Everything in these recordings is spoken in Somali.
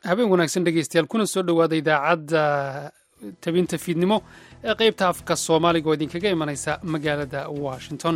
habeen wanaagsan dhegeystayaal kuna soo dhowaada idaacadda tabinta fiidnimo ee qaybta afka soomaaliga oo idinkaga imanaysa magaalada washington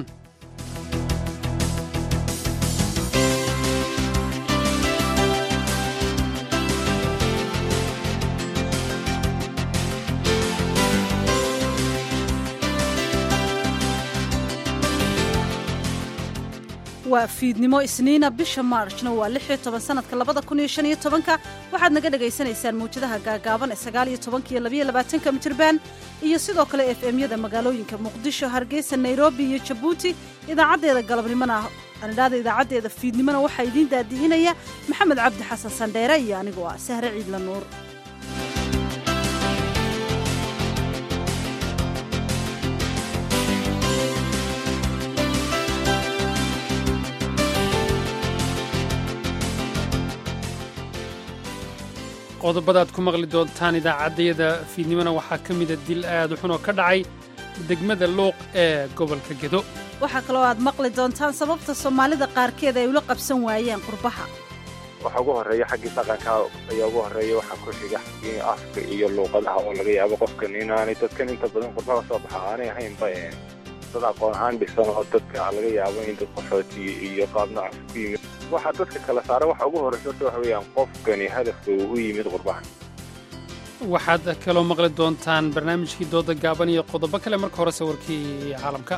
waa fiidnimo isniina bisha maarjna waa lixiyo toban sanadka labada kun iyo shan iyo tobanka waxaad naga dhagaysanaysaan mawjadaha gaagaaban ee sagaal iyo tobanka iyo labayo labaatanka mitirban iyo sidoo kale f m-yada magaalooyinka muqdisho hargeysa nairobi iyo jabuuti idaacaddeeda galabnimona anidhaada idaacaddeeda fiidnimona waxaa idiin daadi'inaya maxamed cabdi xasan sandheere iyo anigoo ah sahre ciidla nuur qodobadaad ku maqli doontaan idaacaddayada fiidnimona waxaa ka mida dil aad u xun oo ka dhacay degmada luuq ee gobolka gedo waxaa kaloo aad maqli doontaan sababta soomaalida qaarkeed ay ula qabsan waayeen qurbaha waxa ugu horreeya xaggii dhaqanka ayaa ugu horreeya waxaa ku xiga xaggii afka iyo luuqadaha oo laga yaabo qofkan inaanay dadkan inta badan qurbaha soo baxa aanay ahaynba dad aqoon ahaan dhisan oo dadka laga yaabo in dad qaxooti iyo qaab noocaas ku yimid waxaa dadka kala saara waxa ugu horreysa horta waxa weeyaan qofkani hadafka uu u yimid qurbahan waxaad kaloo maqli doontaan barnaamijkii dooda gaaban iyo qodobo kale marka hore sawirkii caalamka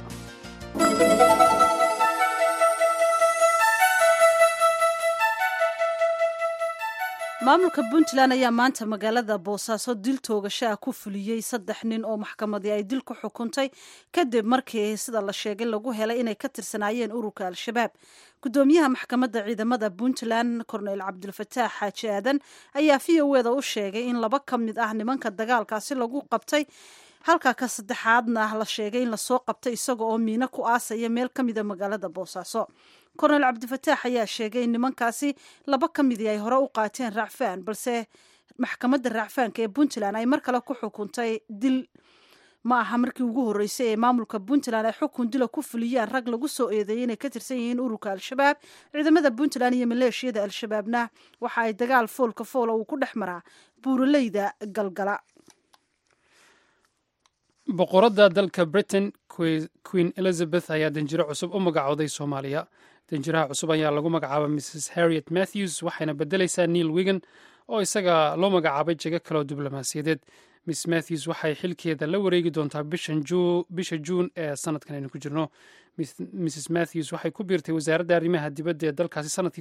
maamulka puntland ayaa maanta magaalada boosaaso dil toogasho ah ku fuliyey saddex nin oo maxkamadii ay dil ku xukuntay kadib markii sida la sheegay lagu helay inay ka tirsanaayeen ururka al-shabaab gudoomiyaha maxkamadda ciidamada puntland korneyl cabdulfataax xaaji aadan ayaa v o eda u sheegay in laba ka mid ah nimanka dagaalkaasi lagu qabtay halka ka saddexaadna la sheegay in lasoo qabtay isaga oo miino ku aasaya meel ka mida magaalada boosaaso korneyl cabdifataax ayaa sheegay in nimankaasi laba ka midii ay hore u qaateen raacfaan balse maxkamadda raacfaanka ee puntland ay mar kale ku xukuntay dil ma aha markii ugu horreysay ee maamulka puntland ay xukun dila ku fuliyaan rag lagu soo eedeeyey inay ka tirsan yihiin ururka al-shabaab ciidamada puntland iyo maleeshiyada al-shabaabna waxa ay dagaal foolka foola uu ku dhex maraa buuraleyda galgala boqoradda dalka britain queen elizabeth ayaa danjiro cusub u magacooday soomaaliya danjiraha cusub ayaa lagu magacaaba mrs harriet matthews waxayna beddelaysaa neil wigan oo isaga loo magacaabay jego kaleoo diblomaasiyadeed miss matthews waxay xilkeeda la wareegi doontaa bisha juun ee sanadkan aynu ku jirno mrs matthews waxay ku biirtay wasaaradda arrimaha dibadda ee dalkaasi sanadkii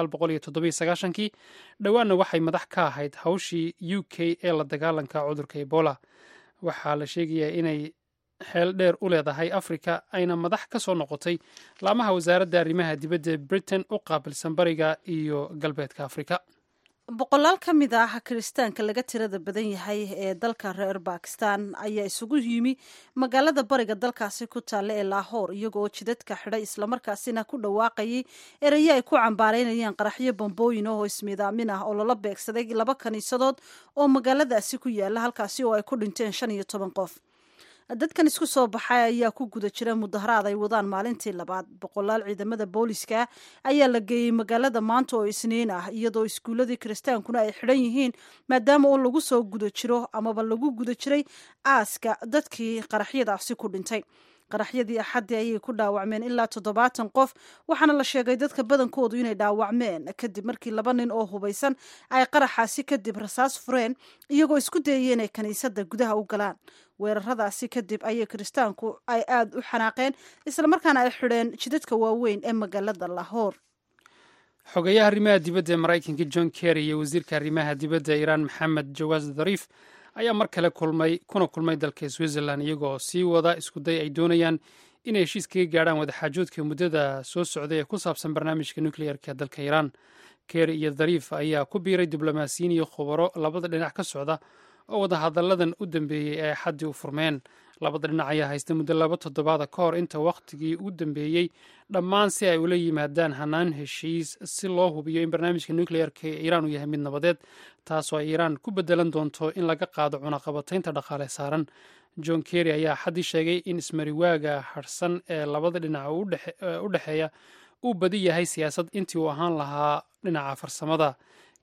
kii dhowaanna waxay madax ka ahayd hawshii u k ee la dagaalanka cudurka ebola waxaa la sheegayaa inay xeel dheer u leedahay afrika ayna madax ka soo noqotay laamaha wasaaradda arrimaha dibadda ee britain u qaabilsan bariga iyo galbeedka afrika boqolaal ka mid ah kiristaanka laga tirada badan yahay ee dalka reer bakistan ayaa isugu yimi magaalada bariga dalkaasi ku taalla ee laahoor iyagoo jidadka xidhay islamarkaasina ku dhawaaqayay erayo ay ku cambaaraynayaan qaraxyo bambooyin oo ismiidaamin ah oo lala beegsaday laba kaniisadood oo magaaladaasi ku yaala halkaasi oo ay ku dhinteen shan iyo toban qof dadkan isku soo baxay ayaa ku guda jira mudaharaad ay wadaan maalintii labaad boqolaal ciidamada booliska ayaa la geeyey magaalada maanta oo isniin ah iyadoo iskuuladii kiristaankuna ay xidhan yihiin maadaama oo lagu soo guda jiro amaba lagu guda jiray aaska dadkii qaraxyadaasi ku dhintay qaraxyadii axaddii ayay ku dhaawacmeen ilaa toddobaatan qof waxaana la sheegay dadka badankoodu inay dhaawacmeen kadib markii laba nin oo hubaysan ay qaraxaasi kadib rasaas fureen iyagoo isku dayaya inay kiniisadda gudaha u galaan weeraradaasi kadib ayay kiristaanku ay aada u xanaaqeen islamarkaana ay xidheen jidadka waaweyn ee magaalada lahoor xogeyaha arrimaha dibadda ee maraykanka john kerry iyo wasiirka arrimaha dibadda iiraan maxamed jawaas dhariif ayaa mar kale kulmay kuna kulmay dalka switzerland iyagoo sii wada iskuday ay doonayaan inay heshiis kaga gaadhaan wadaxaajoodka muddada soo socday ee ku saabsan barnaamijka nucleerka dalka iiraan kerry iyo dhariif ayaa ku biiray diblomaasiyiin iyo khubaro labada dhinac ka socda oo wadahadalladan u dambeeyey ee xaddii u furmeen labada dhinac ayaa haysta muddo laba toddobaada ka hor inta wakhtigii u dambeeyey dhammaan si ay ula yimaadaan hanaan heshiis si loo hubiyo in barnaamijka nucleerka ee iiraan uu yahay mid nabadeed taasoo ay iiraan ku bedelan doonto in laga qaado cunaqabataynta dhaqaale saaran john kerry ayaa xaddii sheegay in ismariwaaga harhsan ee labada dhinac u dhexeeya uu badi yahay siyaasad intii uu ahaan lahaa dhinaca farsamada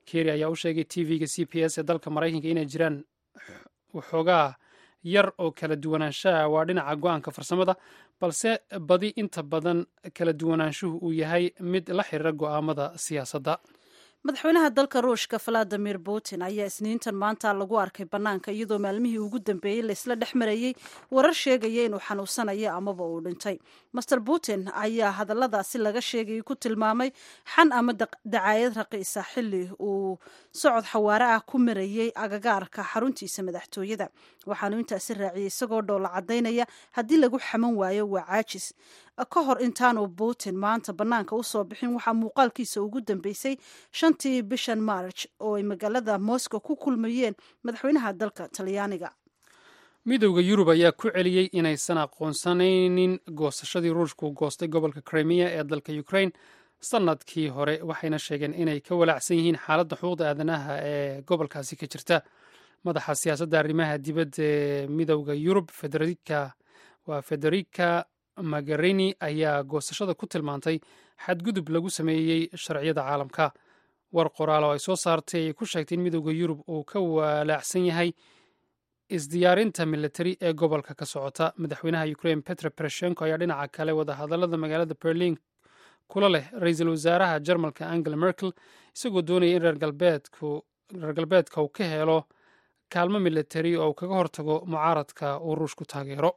kerry ayaa u sheegay t v-ga c p s ee dalka maraykanka inay jiraan waxoogaa yar oo kala duwanaanshaha waa dhinaca go-aanka farsamada balse badi inta badan kala duwanaanshuhu uu yahay mid la xiriira go'aamada siyaasadda madaxweynaha dalka ruushka valadimir putin ayaa isniintan maanta lagu arkay bannaanka iyadoo maalmihii ugu dambeeyey laysla dhex marayey warar sheegaya inuu xanuunsanayo amaba uu dhintay master putin ayaa hadalladaasi laga sheegayay ku tilmaamay xan ama dacaayad raqiisa xilli uu socod xawaare ah ku marayey agagaarka xaruntiisa madaxtooyada waxaanu intaasi raaciyey isagoo dhoola caddaynaya haddii lagu xaman waayo waa caajis ka hor intaanu putin maanta bannaanka u soo bixin waxaa muuqaalkiisa ugu dambeysay shantii bishan march oo ay magaalada moscow ku kulmayeen madaxweynaha dalka talyaaniga midowda yurub ayaa ku celiyey inaysan aqoonsanaynin goosashadii ruushku goostay gobolka crimea ee dalka ukraine sanadkii hore waxayna sheegeen inay ka walaacsan yihiin xaaladda xuquuqda aadanaha ee gobolkaasi ka jirta madaxa siyaasadda arrimaha dibadda ee midowda yurub federika waa federica magarini ayaa goosashada ku tilmaantay xadgudub lagu sameeyey sharciyada caalamka war qoraal oo ay soo saartay ayay ku sheegtay in midowda yurub uu ka walaacsan yahay isdiyaarinta militari ee gobolka ka socota madaxweynaha ukraine petro bereshenko ayaa dhinaca kale wadahadallada magaalada berlin kula leh ra-iisul wasaaraha jarmalka angela merkel isagoo doonaya in reer galbeedka uu ka helo kaalmo militari oo uu kaga hortago mucaaradka uu ruushku taageero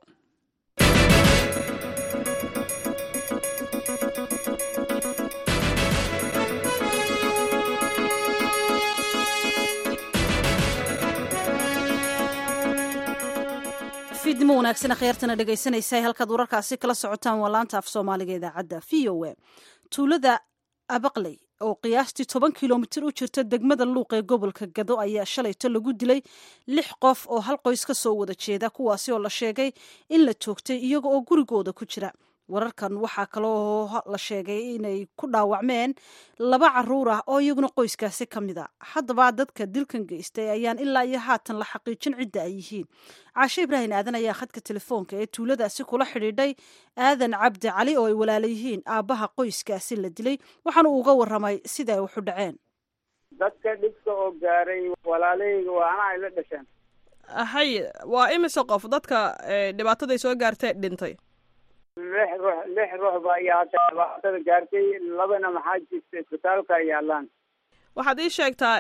fiidnimo wanaagsan khyaartana dhegaysanaysa halkaad wararkaasi kala socotaan waa laanta af soomaaliga idaacadda v o a tuulada abaqley oo qiyaastii toban kilomitir u jirta degmada luuq ee gobolka gado ayaa shalayto lagu dilay lix qof oo hal qoys ka soo wada jeeda kuwaasi oo la sheegay in la toogtay iyaga oo gurigooda ku jira wararkan waxaa kaloo la sheegay inay ku dhaawacmeen laba caruur ah oo iyaguna qoyskaasi ka mid a haddaba dadka dilkan geystay ayaan ilaa iyo haatan la xaqiijin cidda ay yihiin caashe ibraahin aadan ayaa khadka telefoonka ee tuuladaasi kula xidhiidhay aadan cabdi cali oo ay walaala yihiin aabbaha qoyskaasi la dilay waxaana uu uga warramay sida ay waxu dhaceen dadka dhibka oo gaaray walaalahayga waana ay la dhasheen hay waa imise qof dadka dhibaataday soo gaartee dhintay lix ruux lix ruux ba ayaa hadda dhibaatada gaartay labana maxaa jirta isbitaalka yaalaan waxaad ii sheegtaa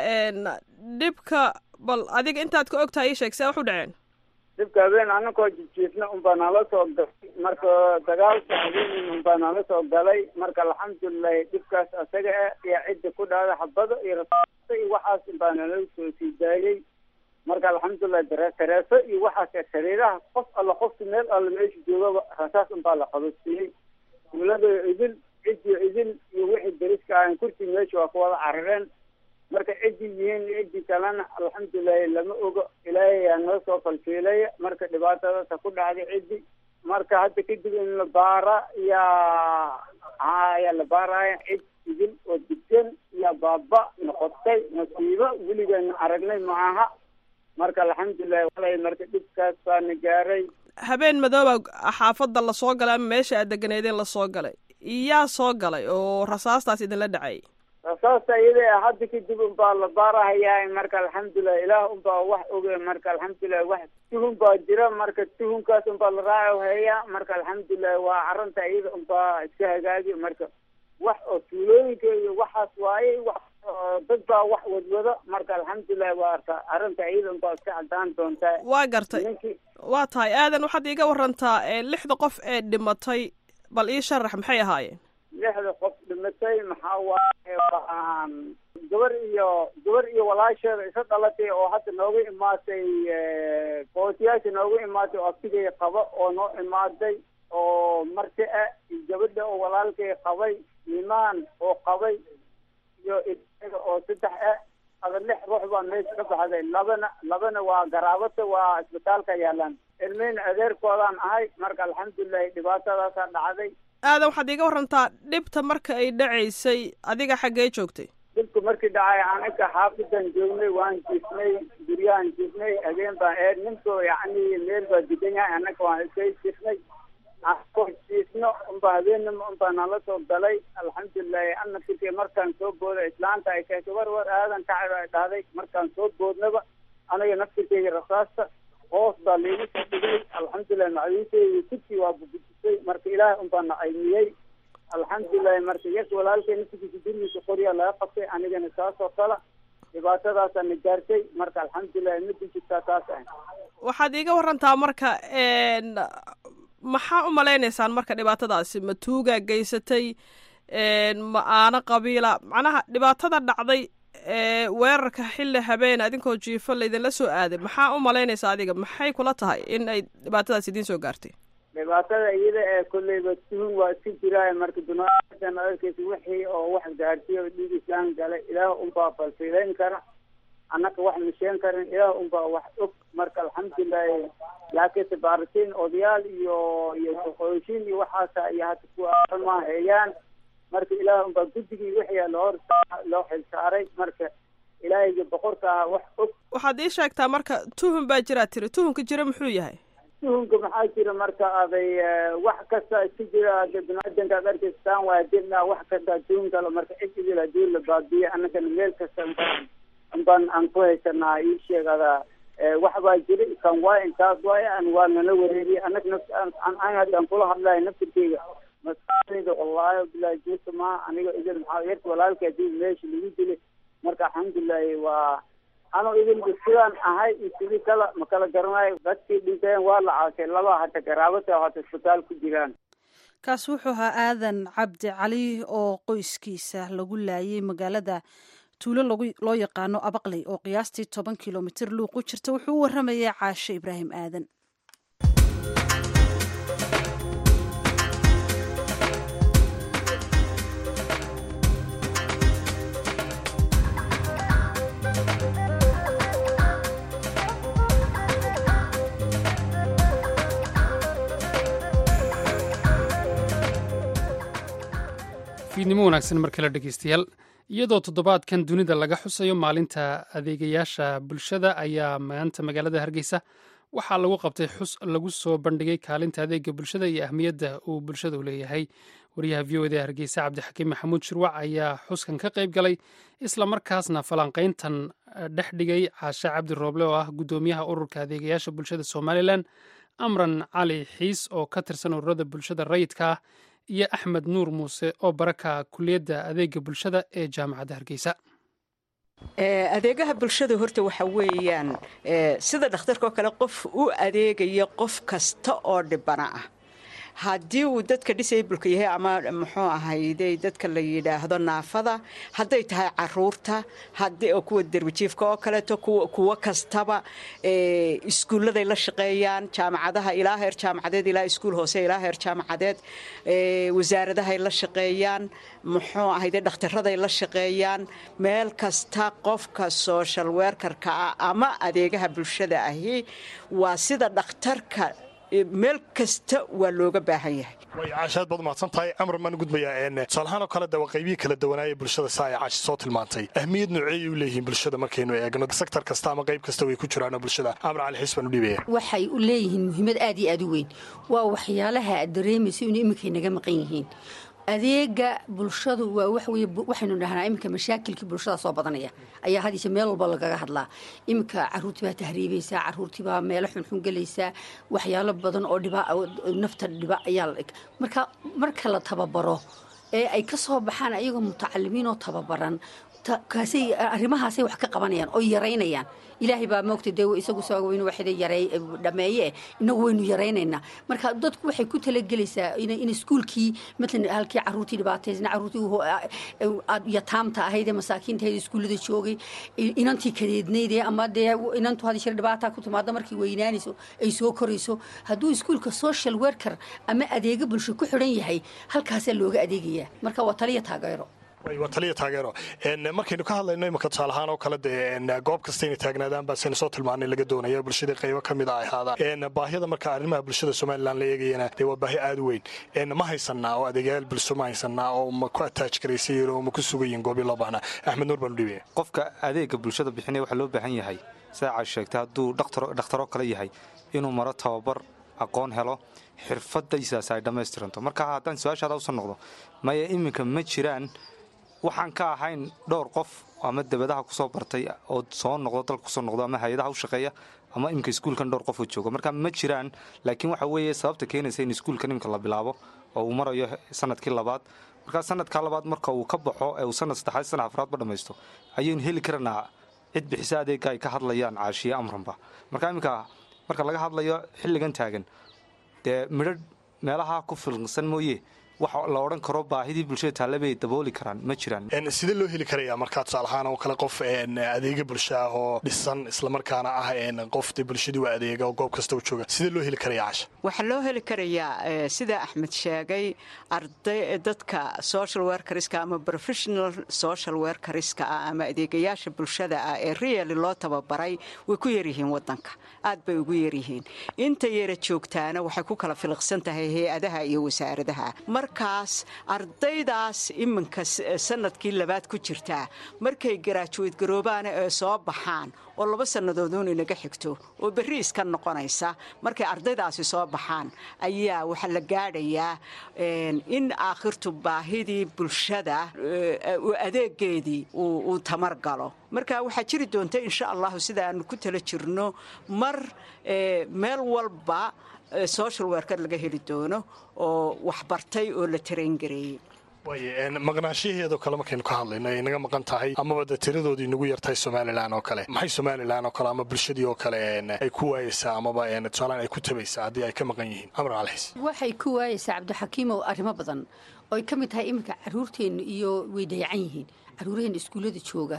dhibka bal adiga intaad ka ogtahay ii sheeg see wax u dhaceen dhibka habeen anakoo jijiifna unbaa nala soo galay marka dagaalka habeenin unbaa nala soo galay marka alxamdulilahi dhibkaas asaga ah iyo cidda ku dhacda xabado iyo rasaasta iyo waxaas unbaa nala soo sii daayey marka alxamdulilah dare tareeso iyo waxaas sariiraha qof alla qofki meel alla meesha joogaba rasaas unbaa la qabadsiiyey tuulada idil ciddii idil iyo wixii dariska ahan kursi meesha waa ku wada carareen marka ciddii yihiin ciddii kalena alxamdulilahi lama ogo ilaahay yaa noo soo falfiilaya marka dhibaatadaasa ku dhacday ciddi marka hadda kadib in la baara yaa ayaa la baaraya cid idil oo digsan iyo baaba noqotay nasiibo weligeena aragnay ma aha marka alxamdulilahi walay marka dhibkaas baana gaaray habeen madooba xaafadda lasoo galay ama meesha aad deganeedeen lasoo galay iyaa soo galay oo rasaastaas idinla dhacay rasaasta iyada hadda kadib unbaa la baarahayaa marka alxamdulilah ilaah unbaa wax oge marka alxamdulilah wax tuhun baa jira marka tuhunkaas unbaa la raaco heeya marka alxamdulilah waa arrinta iyada unbaa iska hagaagi marka wax oo tuulooyinka iyo waxaas waaye wax dad baa wax wadwado marka alxamdulilah waa arta arrinta iyada unbaa iska cadaan doontaa waa gartay ninkii waa tahay aadan waxaad iiga warantaa lixda qof ee dhimatay bal ii sharax maxay ahaayeen lixda qof dhimatay maxaa waaye waan gabar iyo gabar iyo walaasheeda isa dhalatay oo hadda nooga imaatay bootiyaasha nooga imaatay oo abtigay qaba oo noo imaaday oo marti ah iyo gabadha oo walaalkay qabay imaan oo qabay iyo isaga oo saddex ah ada lix ruux baa meesha ka baxday labana labana waa garaabata waa isbitaalka yaalaan ilmeyna adeerkoodaan ahay marka alxamdulilahi dhibaatadaasaa dhacday aadan waxaad iiga warantaa dhibta marka ay dhacaysay adiga xaggee joogtay dhibka markii dhacay anaga xaafidan joognay waan jiifnay guryahan jiifnay habeen baan eed ninkoo yacni meel baa degan yahay annaga waan iska jiifnay anakoo jiifnay jiifno unba habeenimo unbaa nala soo galay alxamdulilahi ana fikri markaan soo booda islaanta ay keentay war war aadan kacib ay dhahday markaan soo boodnaba aniga naftirkeyga rasaasta hoos baa liigu soo dhigay alxamdulilahi macdiinteyda kursi waa bubujisay marka ilaahay unbaa na caymiyey alxamdulilahi marka yes walaalkay naftirkiisa gurigiisa qoryaa laga qabtay anigana saasoo kala dhibaatadaasaa na gaartay marka alxamdulilahi ma dijirtaa taas ah waxaad iiga warantaa marka maxaa u malaynaysaan marka dhibaatadaasi ma tuugaa geysatay ma aano qabiila macnaha dhibaatada dhacday weerarka xilli habeen adinkoo jiifo laydinla soo aaday maxaa u malaynaysaa adiga maxay kula tahay in ay dhibaatadaas idiin soo gaartay dhibaatada iyada ee kolleyba tuhun waa iska jiraayo marka dunaaan arkeysa wixii oo wax gaarsiiya oo dhiig islaan galay ilaah unbaa falfiileyn kara annaka wax misheen karin ilaah unbaa wax og marka alxamdulilahi laakiinse baaritiin odayaal iyo iyo doqooshin iyo waxaasa iyo hata kuwa ma heeyaan marka ilaah unbaa guddigii wixii loo loo xilsaaray marka ilaahayga boqorka ah wax og waxaad ii sheegtaa marka tuhun baa jiraa tiri tuhunka jira muxuu yahay tuhunka maxaa jira marka aday wax kasta iska jira ada biniaadanka ad arkaystaan waa dirna wax kasta tuhun kale marka cid idil hadii la baabiye annagana meel kasta baan baan aan ku haysanaa ii sheegada wax baa jira kan waay intaas waay an waa nala wareeriye anag naf an haddaan kula hadlayo naftirkeyga maskaxdayda wallaahi bilahi juuta ma aniga idil maxaa yarta walaalka hadii meesha lagu dilay marka alxamdulilahi waa anoo idilba sidaan ahay iyo sidii kala ma kala garanayo dadkii dhinteen waa la caashay laba hata garaabata hata isbitaal ku jiraan kaas wuxuu ahaa aadan cabdi cali oo qoyskiisa lagu laayay magaalada tuulo loo yaqaano abaqley oo qiyaastii toban kilomitir luuq u jirta wuxuu u waramayay caashe ibraahim aadan fiidnimo wanaagsan mar kale dhegeystayaal iyadoo toddobaadkan dunida laga xusayo maalinta adeegayaasha bulshada ayaa maanta magaalada hargeysa waxaa lagu qabtay xus lagu soo bandhigay kaalinta adeega bulshada iyo ahmiyadda uu bulshada u leeyahay wariyaha v o d hargeysa cabdixakiim maxamuud shirwac ayaa xuskan ka qayb galay islamarkaasna falanqayntan dhex dhigay caashe cabdi rooble oo ah guddoomiyaha ururka adeegayaasha bulshada somalilan amran cali xiis oo ka tirsan ururada bulshada rayidka ah iyo axmed nuur muuse oo baraka kuliyadda adeega bulshada ee jaamacadda hargeysa adeegaha bulshada horta waxa weeyaan sida dhakhtarka oo kale qof u adeegaya qof kasta oo dhibana ah haddii uu dadka disableka yahay ama muxuu ahayde dadka la yidhaahdo naafada hadday tahay caruurta kuwa derbijiifka oo kaleeto kuwo kastaba iskuulladay la shaqeeyaan jaamacadaha ilaa heer jaamacadeed ilaa iskuul hoose ilaa heer jaamacadeed wasaaradahay la shaqeeyaan muxuu ahayde dhakhtaraday la shaqeeyaan meel kasta qofka social werkarka ah ama adeegaha bulshada ahi waa sida dhakhtarka meel kasta waa looga baahan yahay way caashaad baad umahadsan tahay amar maan gudbayaa tusaalahaan oo kale de waa qaybihii kala duwanaaya bulshada saa ay caashi soo tilmaantay ahmiyad nooceeyay u leeyihiin bulshada markaynu eegno sektor kasta ama qayb kasta way ku jiraanoo bulshada amar cali xiis baan u dhiibaya waxay u leeyihiin muhiimad aad iyo aad u weyn waa waxyaalaha aad dareemaysa inuu iminkay naga maqan yihiin adeega bulshadu waa waxweye waxaynu dhahnaa iminka mashaakilkii bulshada soo badanaya ayaa hadiise meel walba lagaga hadlaa iminka caruurtii baa tahriibaysaa caruurtii baa meelo xunxun gelaysaa waxyaalo badan oo dhiba nafta dhiba ayaa la dhig marka marka la tababaro ee ay ka soo baxaan ayagoo mutacalimiin oo tababaran kaasay arrimahaasay wax ka qabanayaan oo yaraynayaan ilaahay baa moogta dee isagu soo waynu waxda yaray dhameeye inagu waynu yaraynaynaa marka dadku waxay ku talagelaysaa in iskuulkii matalan halkii caruurtii dhibaataysna caruurtii yataamta ahayd ee masaakiinta ahayd iskuullada joogay inantii kadeednayd ama dee inantu hadi shir dhibaata ku timaado markay weynaanayso ay soo korayso hadduu iskuulka social worker ama adeega bulsho ku xidhan yahay halkaasaa looga adeegayaa marka waa taliya taageero waa taliya taageero markaynu ka hadlayno imika tusaalahaan oo kale dee goob kasta inay taagnaadaan baa saynu soo tilmaanay laga doonaya bulshadii qaybo ka mid a ay ahaadaan baahiyada marka arrimaha bulshada somalilan la eegayana dee waa baahi aada u weyn ma haysanaa oo adeegyaal bulsho ma haysanaa oo ma ku ataaj garaysayiin oo ma ku sugayiin goobii loo baahnaa axmed nuur baanu dhibaya qofka adeega bulshada bixinaya waxaa loo baahan yahay saa caas sheegtay hadduu dhakhtaroo kale yahay inuu maro tababar aqoon helo xirfadaysaas ay dhammaystiranto marka haddaan su-aashaada usoo noqdo maya iminka ma jiraan waxaan ka ahayn dhowr qof ama debadaha kusoo bartay oo soo noqdo dalka kusoo noqdo ama hay-adaha u shaqeeya ama iminka iskuulkan dhowr qof oo jooga marka ma jiraan laakiin waxa weeye sababta keenaysa in iskuulkan iminka la bilaabo oo uu marayo sanadkii labaad markaa sanadkaa labaad marka uu ka baxo ee uu sanad saddexaad sanad afraadba dhammaysto ayaynu heli karanaa cid bixisa adeega ay ka hadlayaan caashiye amranba marka iminka marka laga hadlayo xilligan taagan dee midho meelaha ku filqsan mooye wax la odhan karo baahidii bulshada taalla bay dabooli karaan ma jiraan sidee loo heli karayaa markaa tusaalahaan oo kale qof adeega bulsho ah oo dhisan islamarkaana ah qof de bulshadii waa adeega oo goob kasta u jooga sidee loo heli karaya casha waxaa loo heli karayaa sida axmed sheegay arday dadka social werkariska ama professional social werkariska ah ama adeegayaasha bulshada ah ee reali loo tababaray way ku yaryihiin wadanka aad bay ugu yaryihiin inta yara joogtaana waxay ku kala filiqsan tahay hay-adaha iyo wasaaradaha markaas ardaydaas iminka sanadkii labaad ku jirtaa markay garaajuweyd garoobaana ee soo baxaan oo laba sannadoodun inaga xigto oo berri iska noqonaysa markay ardaydaasi soo baxaan ayaa waxaa la gaadhayaa in aakhirtu baahidii bulshada adeegeedii uu tamar galo marka waxaa jiri doonta insha allahu sida aanu ku tala jirno mar meel walba social werkar laga heli doono oo waxbartay oo la tarayngareeyey waay maqnaanshaheedoo kale markaynu ka hadlayno ay naga maqan tahay amaba de tiradoodii nagu yartahay somalilan oo kale maxay somalilan oo kale ama bulshadii oo kale ay ku waayeysaa amaba tusaalaan ay ku tabaysaa haddii ay ka maqan yihiin amar calxiis waxay ku waayeysaa cabdixakiimow arrimo badan oo ay ka mid tahay iminka caruurteennu iyo way dayacan yihiin caruuraheenna iskuullada jooga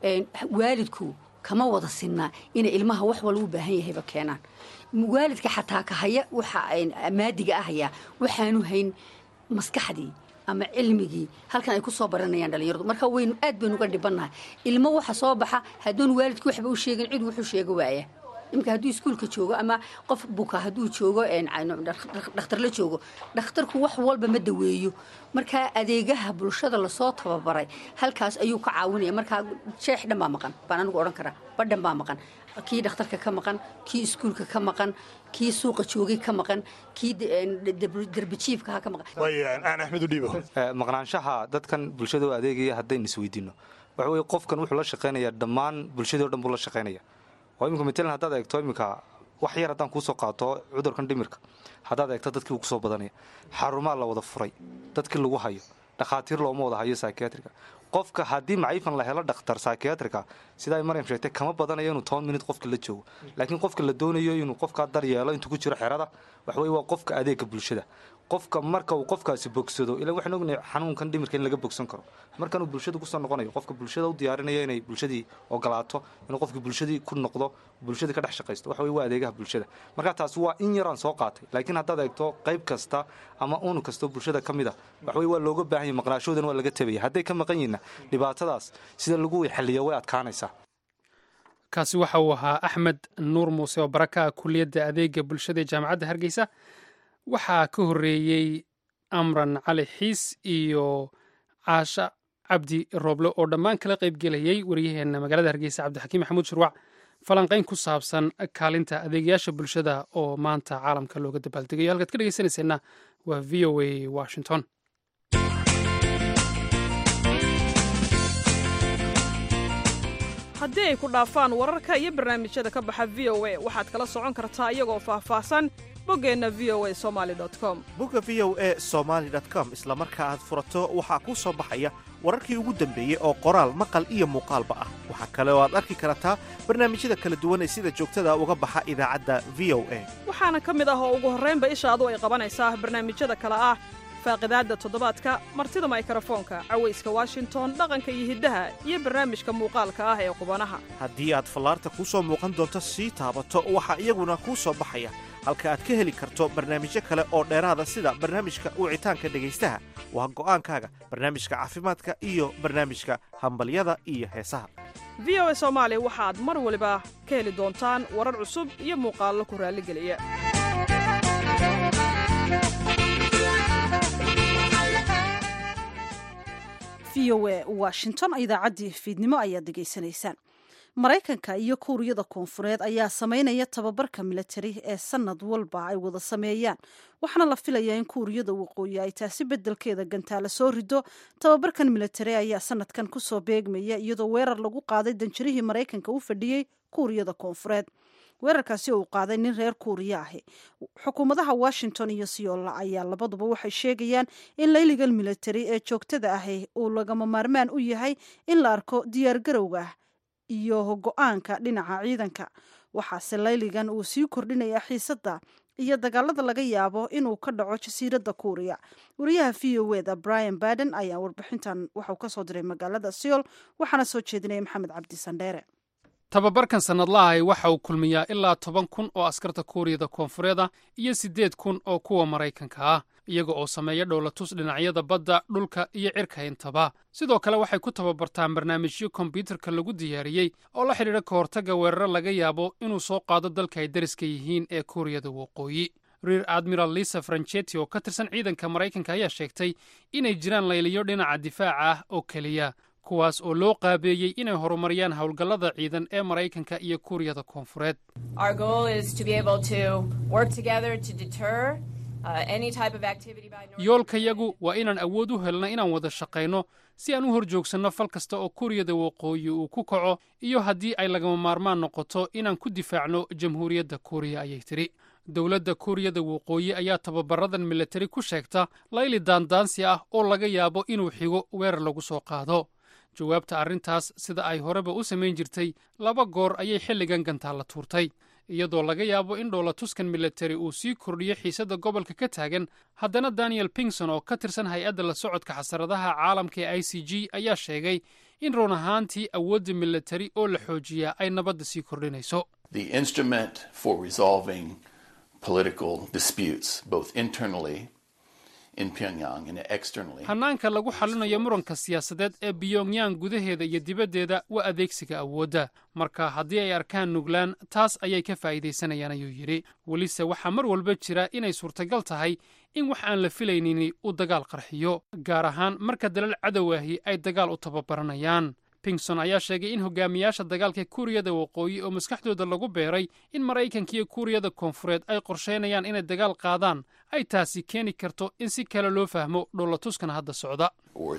waalidku kama wada sinnaa inay ilmaha wax walba u baahan yahayba keenaan waalidka xataa ka haya waxa maadiga ahaya waxaanu hayn maskaxdii ama cilmigii halkan ay ku soo baranayaan dhalinyaradu marka waynu aad baynu uga dhibannahay ilmo waxa soo baxa hadduun waalidki waxba u sheegin cid wuxuu sheega waaya imika hadduu iskuulka joogo ama qof buka hadduu joogo dhakhtar la joogo dhakhtarku wax walba ma daweeyo markaa adeegaha bulshada lasoo tababaray halkaas ayuu ka caawinaya markaa sheex dhan baa maqan baan anigu odhan karaa badhan baa maqan kii dhakhtarka ka maqan kii iskuulka ka maqan kii suuqa joogay ka maqan kii derbijiifkaha ka maqan aan axmed u dhiibo maqnaanshaha dadkan bulshada u adeegaya haddaynu isweydiino waxa weye qofkan wuxuu la shaqaynayaa dhammaan bulshadii o dhan buu la shaqaynaya oo imika matalan haddaad eegto iminka wax yar haddaan kuusoo qaato cudurkan dhimirka haddaad eegto dadkii uu kusoo badanaya xarumaa la wada furay dadkii lagu hayo dhakhaatiir looma wada hayo psychiatriga qofka haddii maciifan la helo dhakhtar psychiatrica sida ay maryam sheegtay kama badanayo inuu toban minut qofka la joogo laakiin qofka la doonayo inuu qofkaa dar yeelo intuu ku jiro xerada waxa weye waa qofka adeega bulshada qofka marka uu qofkaasi bogsado ila waxaan ognahay xanuunkan dhimirka in laga bogsan karo markanuu bulshada kusoo noqonayo qofka bulshada u diyaarinaya inay bulshadii ogolaato inuu qofkii bulshadii ku noqdo bulshadii ka dhex shaqaysto waxa weye waa adeegaha bulshada marka taasi waa in yaraan soo qaatay laakiin haddaad eegto qayb kasta ama unu kastoo bulshada ka mid a waxa weye waa looga baahan yahy maqnaashoodan waa laga tabaya hadday ka maqan yihinna dhibaatadaas sida lagu xaliyo way adkaanaysaa kaasi waxa uu ahaa axmed nuur muuse oo baraka ah kuliyadda adeega bulshada ee jaamacadda hargeysa waxaa ka horreeyey amran cali xiis iyo caasha cabdi rooble oo dhammaan kala qaybgelayay waryaheena magaalada hargeysa cabdixakiim maxamuud shurwac falanqayn ku saabsan kaalinta adeegayaasha bulshada oo maanta caalamka looga dabaaldegayo halkaad ka dhegeysanayseena waa v o a washington haddii ay ku dhaafaan wararka iyo barnaamijyada ka baxa v o a waxaad kala socon kartaa iyagoo faahfaahsan boggeenna v o a somaali com bogga v o a somaali com isla marka aad furato waxaa kuu soo baxaya wararkii ugu dambeeyey oo qoraal maqal iyo muuqaalba ah waxaa kale oo aad arki kartaa barnaamijyada kala duwan ee sida joogtada uga baxa idaacadda v o a waxaana ka mid ah oo ugu horraynba ishaadu ay qabanaysaa barnaamijyada kale ah faaqidaadda toddobaadka martida maykrofoonka cawayska washington dhaqanka iyo hiddaha iyo barnaamijka muuqaalka ah ee qubanaha haddii aad fallaarta kuu soo muuqan doonto sii taabato waxaa iyaguna kuu soo baxaya halka aad ka heli karto barnaamijyo kale oo dheeraada sida barnaamijka wicitaanka dhegaystaha waa go'aankaaga barnaamijka caafimaadka iyo barnaamijka hambalyada iyo heesaha v o a soomaali waxaad mar waliba ka heli doontaan warar cusub iyo muuqaallo ku raalligeliya v o a washington idaacaddii fiidnimo ayaad degeysanaysaan maraykanka iyo kuuriyada koonfureed ayaa sameynaya tababarka militari ee sanad walba ay wada sameeyaan waxaana la filayaa in kuuriyada waqooyi ay taasi bedelkeeda gantaala soo rido tababarkan militari ayaa sanadkan kusoo beegmaya iyadoo weerar lagu qaaday danjirihii maraykanka u fadhiyey kuuriyada koonfureed weerarkaasi oo uu qaaday nin reer kuuriya ahi xukuumadaha washington iyo siyolla ayaa labaduba waxay sheegayaan in layligan militari ee joogtada ahi uu lagama maarmaan u yahay in la arko diyaargarowga iyo go-aanka dhinaca ciidanka waxaase layligan uu sii kordhinaya xiisadda iyo dagaalada laga yaabo inuu ka dhaco jasiiradda kuuriya wariyaha v o eda brian baden ayaa warbixintan waxauu kasoo diray magaalada seol waxaana soo jeedinaya maxamed cabdi sandheere tababarkan sannadlahay waxa uu kulmiyaa ilaa toban kun oo askarta kuuriyada koonfureed ah iyo siddeed kun oo kuwa maraykanka ah iyaga oo sameeya dhowlatus dhinacyada badda dhulka iyo cirka intaba sidoo kale waxay ku tababartaan barnaamijyo kombyuutarka lagu diyaariyey oo la xidhiidha ka hortagga weeraro laga yaabo inuu soo qaado dalka ay dariska yihiin ee kuuriyada waqooyi reer admiral lisa franchetti oo ka tirsan ciidanka maraykanka ayaa sheegtay inay jiraan layliyo dhinaca difaaca ah oo keliya kuwaas oo loo qaabeeyey inay horumariyaan howlgallada ciidan ee maraykanka iyo kuuriyada koonfureed yoolkayagu waa inaan awood u helno inaan wada shaqayno si aan u hor joogsanno fal kasta oo kuuriyada waqooyi uu ku kaco iyo haddii ay lagama maarmaan noqoto inaan ku difaacno jamhuuriyadda kuuriya ayay tidhi dowladda kuuriyada waqooyi ayaa tababaradan militari ku sheegta layli daandaansi ah oo laga yaabo inuu xigo weerar lagu soo qaado jawaabta arrintaas sida ay horeba u samayn jirtay laba goor ayay xilligan gantaalla tuurtay iyadoo laga yaabo in dhowlatuskan militari uu sii kordhiyo xiisadda gobolka ka taagan haddana daniel pingson oo ka tirsan hay-adda la socodka xasaradaha caalamka ee i c g ayaa sheegay in run ahaantii awoodda militari oo la xoojiyaa ay nabadda sii kordhinayso hannaanka lagu xallinayo muranka siyaasadeed ee biyongyang gudaheeda iyo dibaddeeda waa adeegsiga awoodda marka haddii ay arkaan nuglaan taas ayay ka faa'iidaysanayaan ayuu yidhi welise waxaa mar walba jira inay suurtagal tahay in wax aan la filaynini uu dagaal qarxiyo gaar ahaan marka dalal cadowaahi ay dagaal u tababaranayaan pingson ayaa sheegay in hogaamiyaasha dagaalka kuuriyada waqooyi oo maskaxdooda lagu beeray in maraykanka iyo kuuriyada koonfureed ay qorsheynayaan inay dagaal qaadaan ay taasi keeni karto in si kale loo fahmo dhowlatuskan hadda socda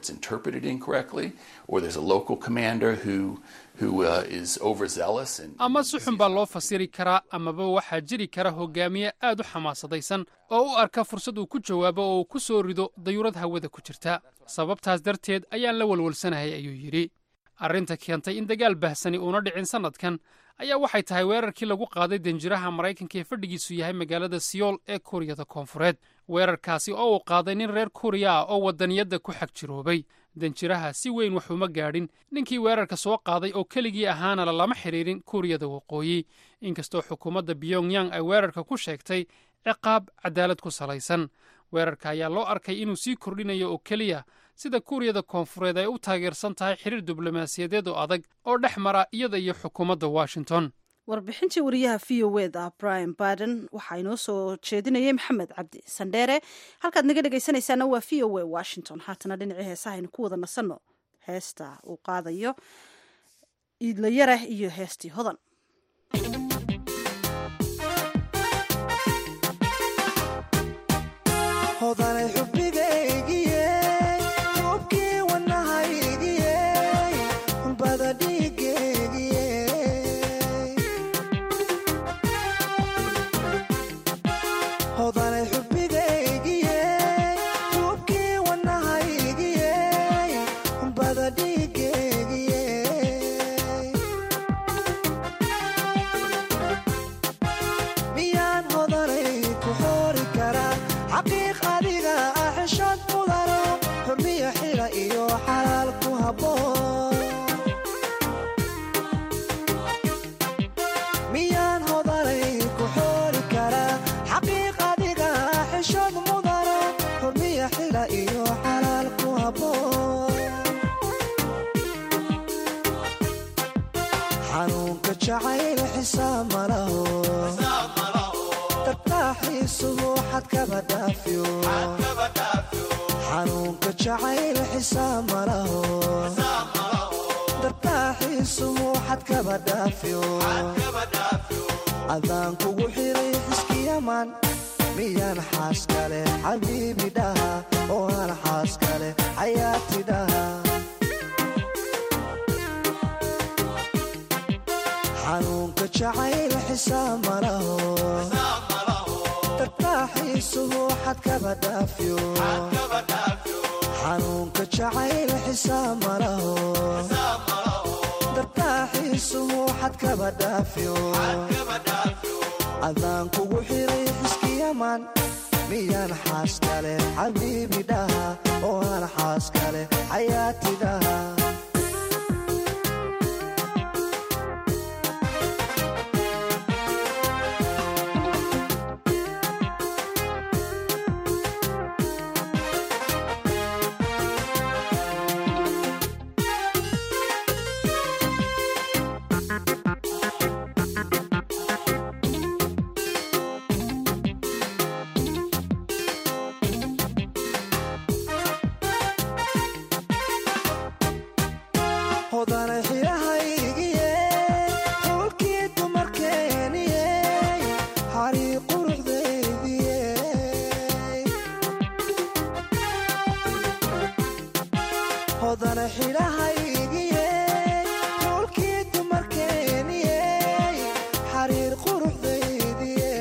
ama si xun baa loo fasiri karaa amaba waxaa jiri kara hogaamiye aad u xamaasadaysan oo u arka fursad uu ku jawaabo oo uu ku soo rido dayuurad hawada ku jirta sababtaas darteed ayaan la walwalsanahay ayuu yidhi arrinta keentay in dagaal bahsani uuna dhicin sannadkan ayaa waxay tahay weerarkii lagu qaaday danjiraha maraykanka ee fadhigiisu yahay magaalada siyool ee kuuriyada koonfureed weerarkaasi oo uu qaaday nin reer kuuriya ah oo wadaniyadda ku xag jiroobay danjiraha si weyn wax uma gaadhin ninkii weerarka soo qaaday oo keligii ahaana lama xidhiidhin kuuriyada waqooyi inkastoo xukuumadda biyongyang ay weerarka ku sheegtay ciqaab cadaalad ku salaysan weerarka ayaa loo arkay inuu sii kordhinayo oo keliya sida kuuriyada koonfureed ay u taageersan tahay xiriir diblomaasiyadeed oo adag oo dhex mara iyada iyo xukuumadda washington warbixintii wariyaha v o eda brian baden waxaa inoo soo jeedinayay maxamed cabdi sandheere halkaad naga dhegaysanaysaana waa v o a washington haatana dhinacii heesaha aynu ku wada nasanno heesta uu qaadayo iidlayareh iyo heestii hodan xanuunka jacayl xisaab malaho dartaaxiisuhu xadkaba dhaafyo adaan kugu xiray xiskiyaman miyaan xaas kale xabiibi dhaha oo aan xaas kale xayaati dhaha xanuunka jacayl xisaab malaho dartaaxiisuhu xadkaba dhaafyo xanuunka jacayl xisaab malaho dartaaxiisuhu xadkaba dhaafyo adaan kugu xiray xiskiyaman miyaan xaas kale xabiibi dhaha oo aan xaas kale xayaati dhaha hodana xirahaygiye xulkii dumarkeeniye xarii quruxdaydiye hodana xidhahaygiye xulkii dumarkeeniye xariir quruxdaydiye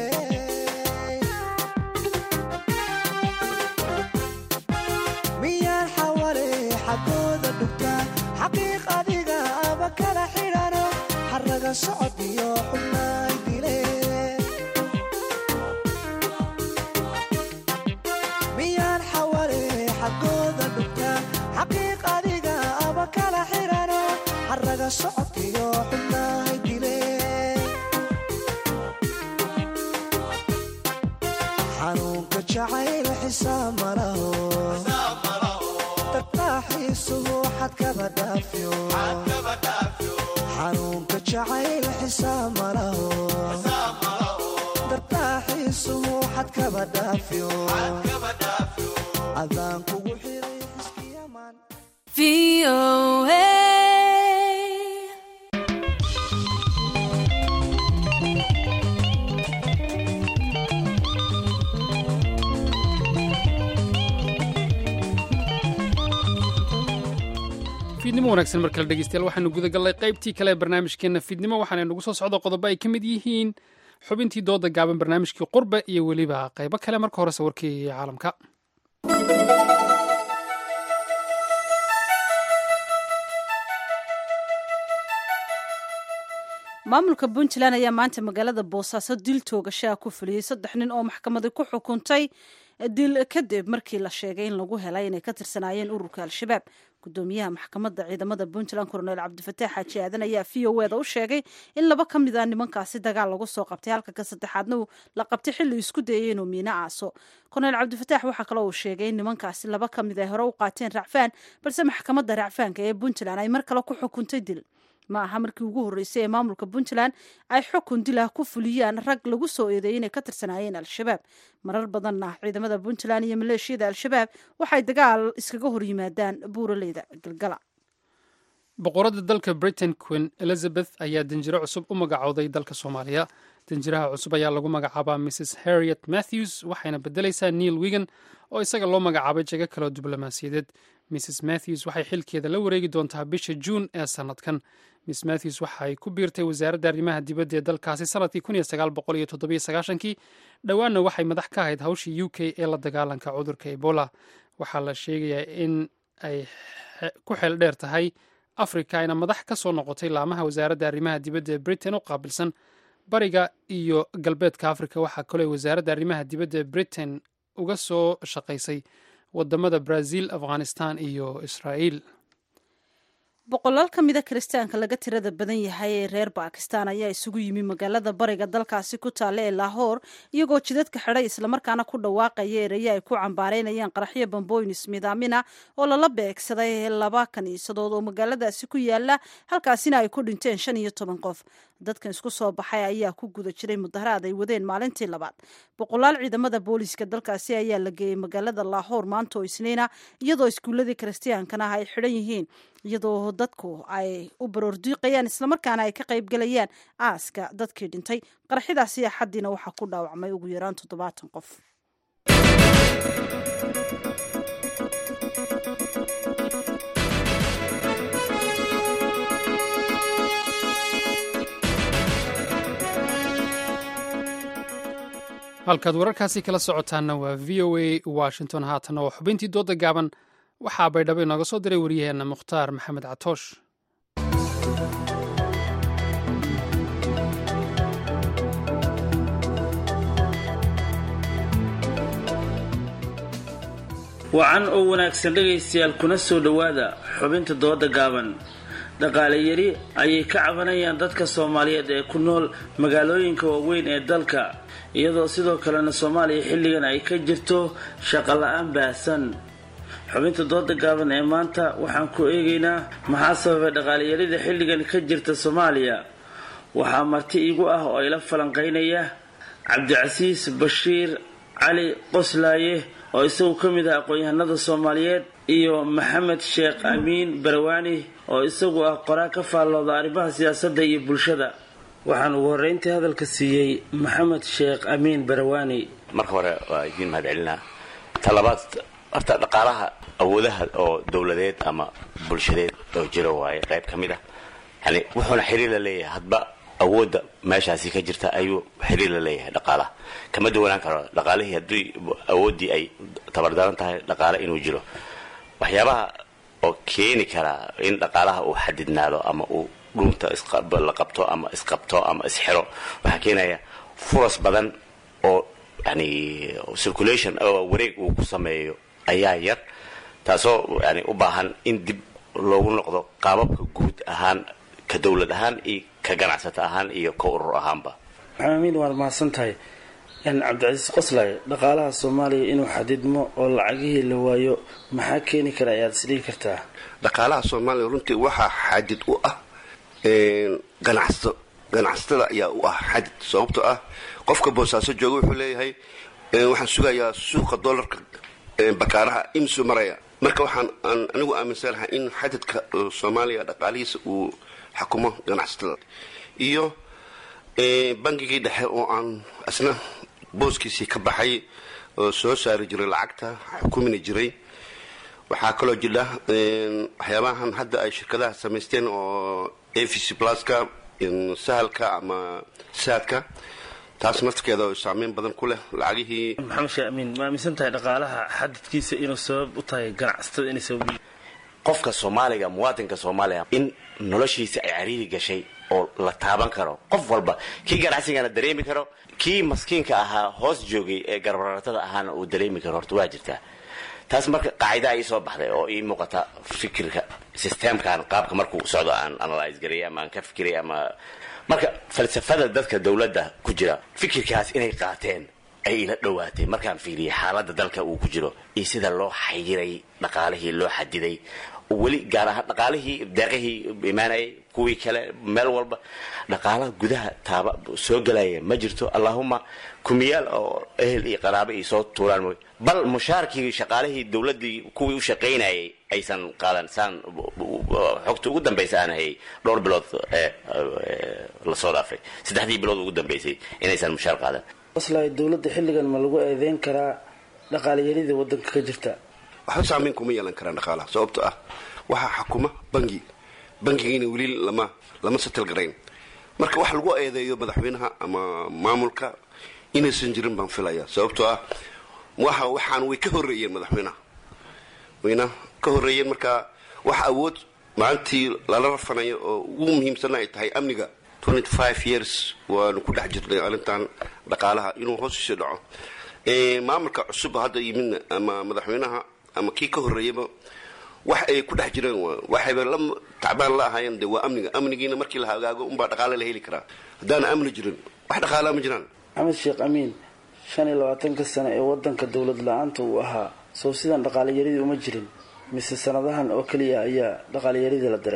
miyaan xawale xagooda dhugtaa xaqiiq adiga aba kala xidhano xaraga socod iyo xubnaay dile miyaan xawale xagooda dhugtaa xaqiiq adiga aba kala xidhano xaraga socod iyo xubnaay dile xanuunka jacayl xisaab malaho dartaaxiisuhu xadkaba dhaafyo xanuunka jacayl xisaab malaho dartaaxiisuhu xadkaba dhaafyo adaan kugu xiray xiskiyaman fiidnimo wanaagsan mar kale dhegeystayaal waxaanu gudagallay qaybtii kale ee barnaamijkeenna fiidnimo waxaana nagu soo socda qodobo ay ka mid yihiin xubintii dooda gaaban barnaamijkii qurbe iyo weliba qaybo kale marka horese warkii caalamka maamulka puntland ayaa maanta magaalada boosaaso dil toogashaa ku fuliyey saddex nin oo maxkamadi ku xukuntay dil kadib markii la sheegay in lagu helay inay ka tirsanaayeen ururka al-shabaab gudoomiyaha maxkamadda ciidamada puntland koronel cabdifataax xaaji aadan ayaa v o eda u sheegay in laba ka mid a nimankaasi dagaal lagu soo qabtay halka ka saddexaadna la qabtay xilli isku dayay inuu miino aaso koronel cabdifataax waxaa kaloo uu sheegay in nimankaasi laba ka mid ay hore u qaateen racfaan balse maxkamadda racfaanka ee puntland ay mar kale ku xukuntay dil ma aha markii ugu horreysay ee maamulka puntland ay xukun dilah ku fuliyaan rag lagu soo eedeeyay inay ka tirsanaayeen al-shabaab marar badanna ciidamada puntland iyo maleeshiyada al-shabaab waxay dagaal iskaga hor yimaadaan buuraleyda galgala boqoradda dalka britain queen elizabeth ayaa danjiro cusub u magacowday dalka soomaaliya danjiraha cusub ayaa lagu magacaabaa mrs harriet matthews waxayna bedelaysaa neil wigan oo isaga loo magacaabay jago kaloo diblomaasiyadeed mrs matthews waxay xilkeeda la wareegi doontaa bisha juun ee sannadkan miss matthews waxay ku biirtay wasaaradda arrimaha dibadda ee dalkaasi sanadkii kii dhowaanna waxay madax ka ahayd hawshii u k ee la dagaalanka cudurka ebola waxaa la sheegayaa in ay ku xeel dheer tahay afrika ayna madax ka soo noqotay laamaha wasaaradda arrimaha dibadda ee britain u qaabilsan bariga iyo galbeedka afrika waxaa kaloo wasaaradda arrimaha dibadda ee britain uga soo shaqaysay wadamada brazil afghanistan iyo israa'iil boqolaal ka mida kiristaanka laga tirada badan yahay ee reer bakistan ayaa isugu yimi magaalada bariga dalkaasi ku taalla ee lahoor iyagoo jidadka xidhay islamarkaana ku dhawaaqaya eraya ay ku cambaareynayaan qaraxyo bambooyin ismidaamina oo lala beegsaday laba kaniisadood oo magaaladaasi ku yaala halkaasina ay ku dhinteen shan iyo toban qof dadkan isku soo baxay ayaa ku guda jiray mudaharaad ay wadeen maalintii labaad boqolaal ciidamada booliiska dalkaasi ayaa la geeyey magaalada laahoor maanta oo isniina iyadoo iskuuladii kiristiyaankana ah ay xidhan yihiin iyadoo dadku ay u baroordiiqayaan islamarkaana ay ka qaybgalayaan aaska dadkii dhintay qarxidaasi axaddiina waxaa ku dhaawacmay ugu yaraan toddobaatan qof halkaad wararkaasi kala socotaanna waa v o a washington haatanna waa xubintii dooda gaaban waxaa baydhabo inooga soo diray wariyaheenna mukhtaar maxamed catoosh wacan oo wanaagsan dhegaystayaal kuna soo dhowaada xubinta dooda gaaban dhaqaale yari ayay ka cabanayaan dadka soomaaliyeed ee ku nool magaalooyinka waaweyn ee dalka iyadoo sidoo kalena soomaaliya xilligan ay ka jirto shaqo la-aan baahsan xubinta dooda gaaban ee maanta waxaan ku eegaynaa maxaa sababay dhaqaaleyarida xilligan ka jirta soomaaliya waxaa marti iigu ah oo ila falanqaynaya cabdicasiis bashiir cali qoslaaye oo isagu ka mid ah aqoon-yahanada soomaaliyeed iyo maxamed sheekh amiin barawaani oo isagu ah qoraa ka faallooda arrimaha siyaasadda iyo bulshada waxaan ugu horreyntii hadalka siiyey maxamed sheekh amiin barawaani marka hore waa idiin mahad celinaa talabaad horta dhaqaalaha awoodaha oo dowladeed ama bulshadeed oo jiro waaye qayb ka mid ah yani wuxuuna xiriir la leeyahay hadba awoodda meeshaasi ka jirta ayuu xiriir la leeyahay dhaqaalaha kama duwanaan karo dhaqaalihii haddii awooddii ay tabardaran tahay dhaqaale inuu jiro waxyaabaha oo keeni karaa in dhaqaalaha uu xadidnaado ama uu dhunta la qabto ama isqabto ama isxiro waxaa keenaya furas badan oo yani circulation oo wareeg uu ku sameeyo ayaa yar taasoo yani u baahan in dib loogu noqdo qaababka guud ahaan ka dowlad ahaan iyo ka ganacsato ahaan iyo ka urur ahaanba maxaamiin waad mahadsan tahay cabdicasiis qoslay dhaqaalaha soomaaliya inuu xadidmo oo lacagihii la waayo maxaa keeni kara ayaad isdhihi kartaa dhaqaalaha soomaaliya runtii waxaa xadid u ah ganacsato ganacsatada ayaa u ah xadid sababtoo ah qofka boosaaso jooga wuxuu leeyahay waxaan sugayaa suuqa dolarka bakaaraha imsuu maraya marka waxaan anigu aaminsanahay in xadidka soomaaliya dhaqaalihiisa uu xakumo ganacsatada iyo bangigii dhexe oo aan isna booskiisii ka baxay oo soo saari jiray lacagta xukumina jiray waxaa kaloo jira waxyaabahan hadda ay shirkadaha samaysteen oo a v c pluska sahalka ama saadka taas naftirkeeda oo saameyn badan ku leh lacagihii maxamed sheekh amiin ma aaminsan tahay dhaqaalaha xadidkiisa inuu sabab u tahay ganacsatada inay sabab qofka soomaaliga muwaadinka soomaaliya in noloshiisa ay cariiri gashay oo la taaban karo qof walba kii ganacsigana dareemi karo kii maskiinka ahaa hoos joogay ee garbaratada ahaana uu dareemi karo horta waa jirtaa taas marka qaacidaa ii soo baxday oo ii muuqata fikirka systemkan qaabka markuu socdo aan analyse gareey ama aan ka fikiray ama marka falsafada dadka dowladda ku jira fikirkaas inay qaateen ay ila dhowaatay markaan fiiriyay xaaladda dalka uu ku jiro iyo sida loo xayiray dhaqaalihii loo xadiday weli gaar ahaan dhaqaalihii deeqihii imaanayay kuwii kale meel walba dhaqaalaha gudaha taaba soo gelaya ma jirto allahuma kumiyaal oo ehel iyo qaraabo iyo soo tuuraan mooy bal mushaarkii shaqaalihii dowladdii kuwii u shaqaynayay aysan qaadan saan xogta ugu dambaysa aan hayay dhowr bilood lasoo dhaafay saddexdii bilood ugu dambaysay inaysan mushaar qaadan aslay dowladda xilligan ma lagu eedeyn karaa dhaqaalayarida wadanka ka jirta waxba saameyn kuma yeelan karaan dhaqaalaha sababto ah waxaa xakuma bangi bangigiina weli lama lama satal garayn marka wax lagu eedeeyo madaxweynaha ama maamulka inaysan jirin baan filaya sababtoo ah waxa waxaan way ka horreeyeen madaxweynaha wayna ka horreeyeen marka wax awood maalintii lala rafanayo oo ugu muhiimsana ay tahay amniga years waanu ku dhex jirnay arrintan dhaqaalaha inuu hoosiisii dhaco maamulka cusub hadda yimidna ama madaxweynaha ama kii ka horreeyaba wax ay ku dhex jireen waxayba la tacbaan la ahaayeen de waa amniga amnigiina markii la hagaago unbaa dhaqaale la heli karaa haddaana amni jirin wax dhaqaalaa ma jiraan maxamed sheekh amiin shan iyo labaatanka sano ee wadanka dowlad la-aanta uu ahaa sow sidan dhaqaalayaridii uma jirin mise sanadahan oo keliya ayaa dhaqaalayaridii la dareemay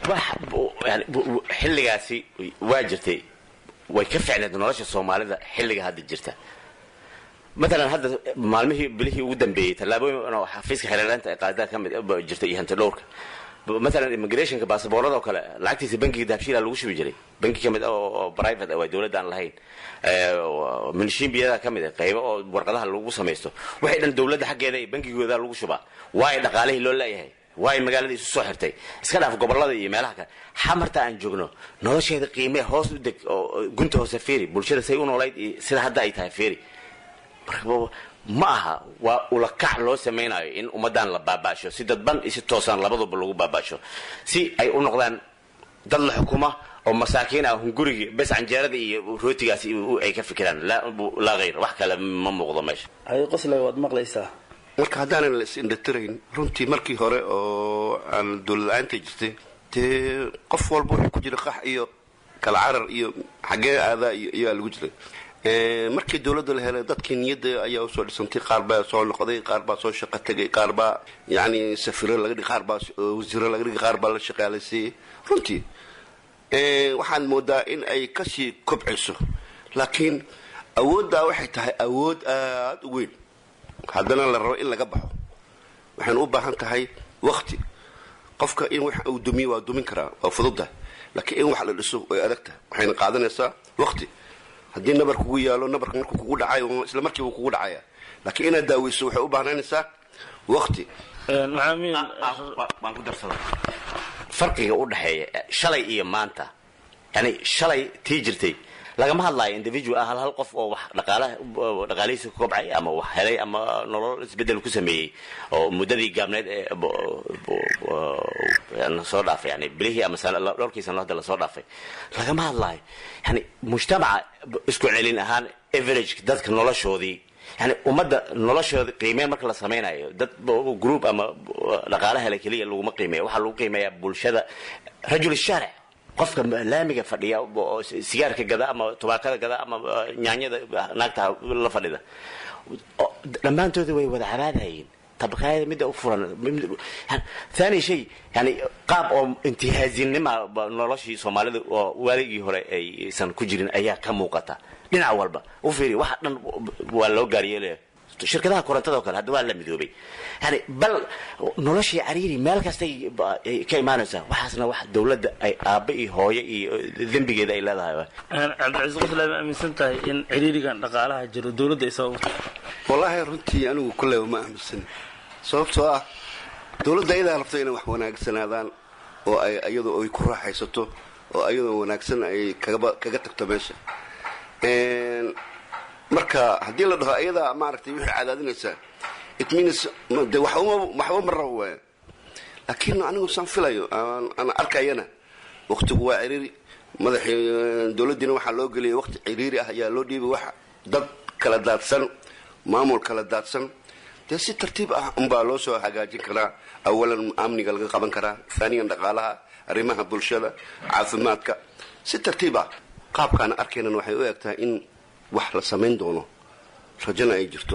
wax yani xilligaasi waa jirtay way ka ficneed nolosha soomaalida xilliga hadda jirta matalan hadda maalmihii bilihii ugu dambeeyey tallaabooyin oo xafiiska xereeraanta ee qaadada ka mid jirta iyo hanti dhowrka matalan immigrationka baasaboorada oo kale lacagtiisa bankiga dahabshiila lagu shubi jiray banki ka mid oo private waa dowladda aan lahayn minshiinbiyada ka mid qaybo oo warqadaha lagu samaysto waxay dhan dowladda xaggeeda iyo bankigooda lagu shubaa waayo dhaqaalihii loo leeyahay waayo magaalada isu soo xirtay iska dhaaf gobolada iyo meelaha kale xamarta aan joogno nolosheeda qiimee hoos u deg oo gunta hoose feeri bulshada say u noolayd iyo sida hadda ay tahay feeri ma aha waa ulakac loo samaynayo in ummadan la baabaasho si dadban iyo si toosaan labaduba lagu baabaasho si ay u noqdaan dad la xukuma oo masaakiin ah hungurigii bes canjeerada iyo rootigaas ay ka fikiraan laa hayr wax kale ma muuqdo meesha hay qoslay waad maqlaysaa marka haddaanan la is-indhatirayn runtii markii hore oo aan dowlad-aanta jirtay dee qof walba wuxuu ku jira qax iyo kala carar iyo xaggee aadaa iyo ayaa lagu jiray markii dowladda la helay dadkii niyadda ayaa usoo dhisantay qaar baa soo noqday qaar baa soo shaqo tegay qaar baa yani safiro laga dhig qaar baa wasiiro laga dhigay qaar baa la shaqaalaysiiyey runtii waxaan moodaa in ay kasii kobciso laakiin awooddaa waxay tahay awood aada u weyn haddana la rabo in laga baxo waxaynu u baahan tahay wakti qofka in wax uu dumiyo waa dumin karaa waa fududda laakiin in wax la dhiso way adagtahay waxayna qaadanaysaa wakti haddii nabar kugu yaalo nabarka markuu kugu dhacay isla markiiba kugu dhacaya laakiin inaad daaweyso waxay u baahnanaysaa wakti waan ku darsada farqiga u dhexeeya shalay iyo maanta yani shalay tii jirtay lagama hadlaayo individual ah hal hal qof oo wax dhaqaalaha dhaqaalihiisa ku kobcay ama wax helay ama nolol isbedel ku sameeyey oo muddadii gaabneed ee soo dhaafay yani bilihii ama dhowrkii sano hadda lasoo dhaafay lagama hadlaayo yani mujtamaca isku celin ahaan average dadka noloshoodii yani ummadda noloshooda qiimeyn marka la samaynayo dad group ama dhaqaala hele keliya laguma qiimeeya waxaa lagu qiimeeyaa bulshada rajul shaaric qofka laamiga fadhiya oo sigaarka gada ama tubaakada gada ama nyaanyada naagta la fadhida dhammaantooda way wada cabaadayeen tabakaayada midda u furan thani shay yani qaab oo intihaazinima noloshii soomaalida oo waaligii hore aysan ku jirin ayaa ka muuqata dhinac walba u fiiri waxa dhan waa loo gaaryeelaya shirkadaha korontada o kale hadda waa la midoobay yani bal noloshii cariiri meel kastay ka imaanaysaa waxaasna wax dowladda ay aabba iyo hooyo iyo dembigeeda ay leedahay cabdicasiis qoslay ma aaminsan tahay in ciriirigan dhaqaalaha jiro dowladda ay sabab wallaahi runtii anigu kulleyba ma aaminsan sababtoo ah dowladda ayadaa rabto inay wax wanaagsanaadaan oo ay iyadoo ay ku raaxaysato oo iyadoo wanaagsan ay kaga tagto meesha marka haddii la dhaho ayadaa maaragtay wixii cadaadinaysaa it means de waxba ma rabo waaya laakiin anigu saan filayo aan arkayana waktigu waa ciriiri madaxii dowladdiina waxaa loo geliyay wakti ciriiri ah ayaa loo dhiibay wax dad kala daadsan maamul kala daadsan dee si tartiib ah unbaa loo soo hagaajin karaa awalan amniga laga qaban karaa faaniyan dhaqaalaha arrimaha bulshada caafimaadka si tartiib ah qaabkaana arkaynan waxay u egtahay in wax la samayn doono rajana ay jirto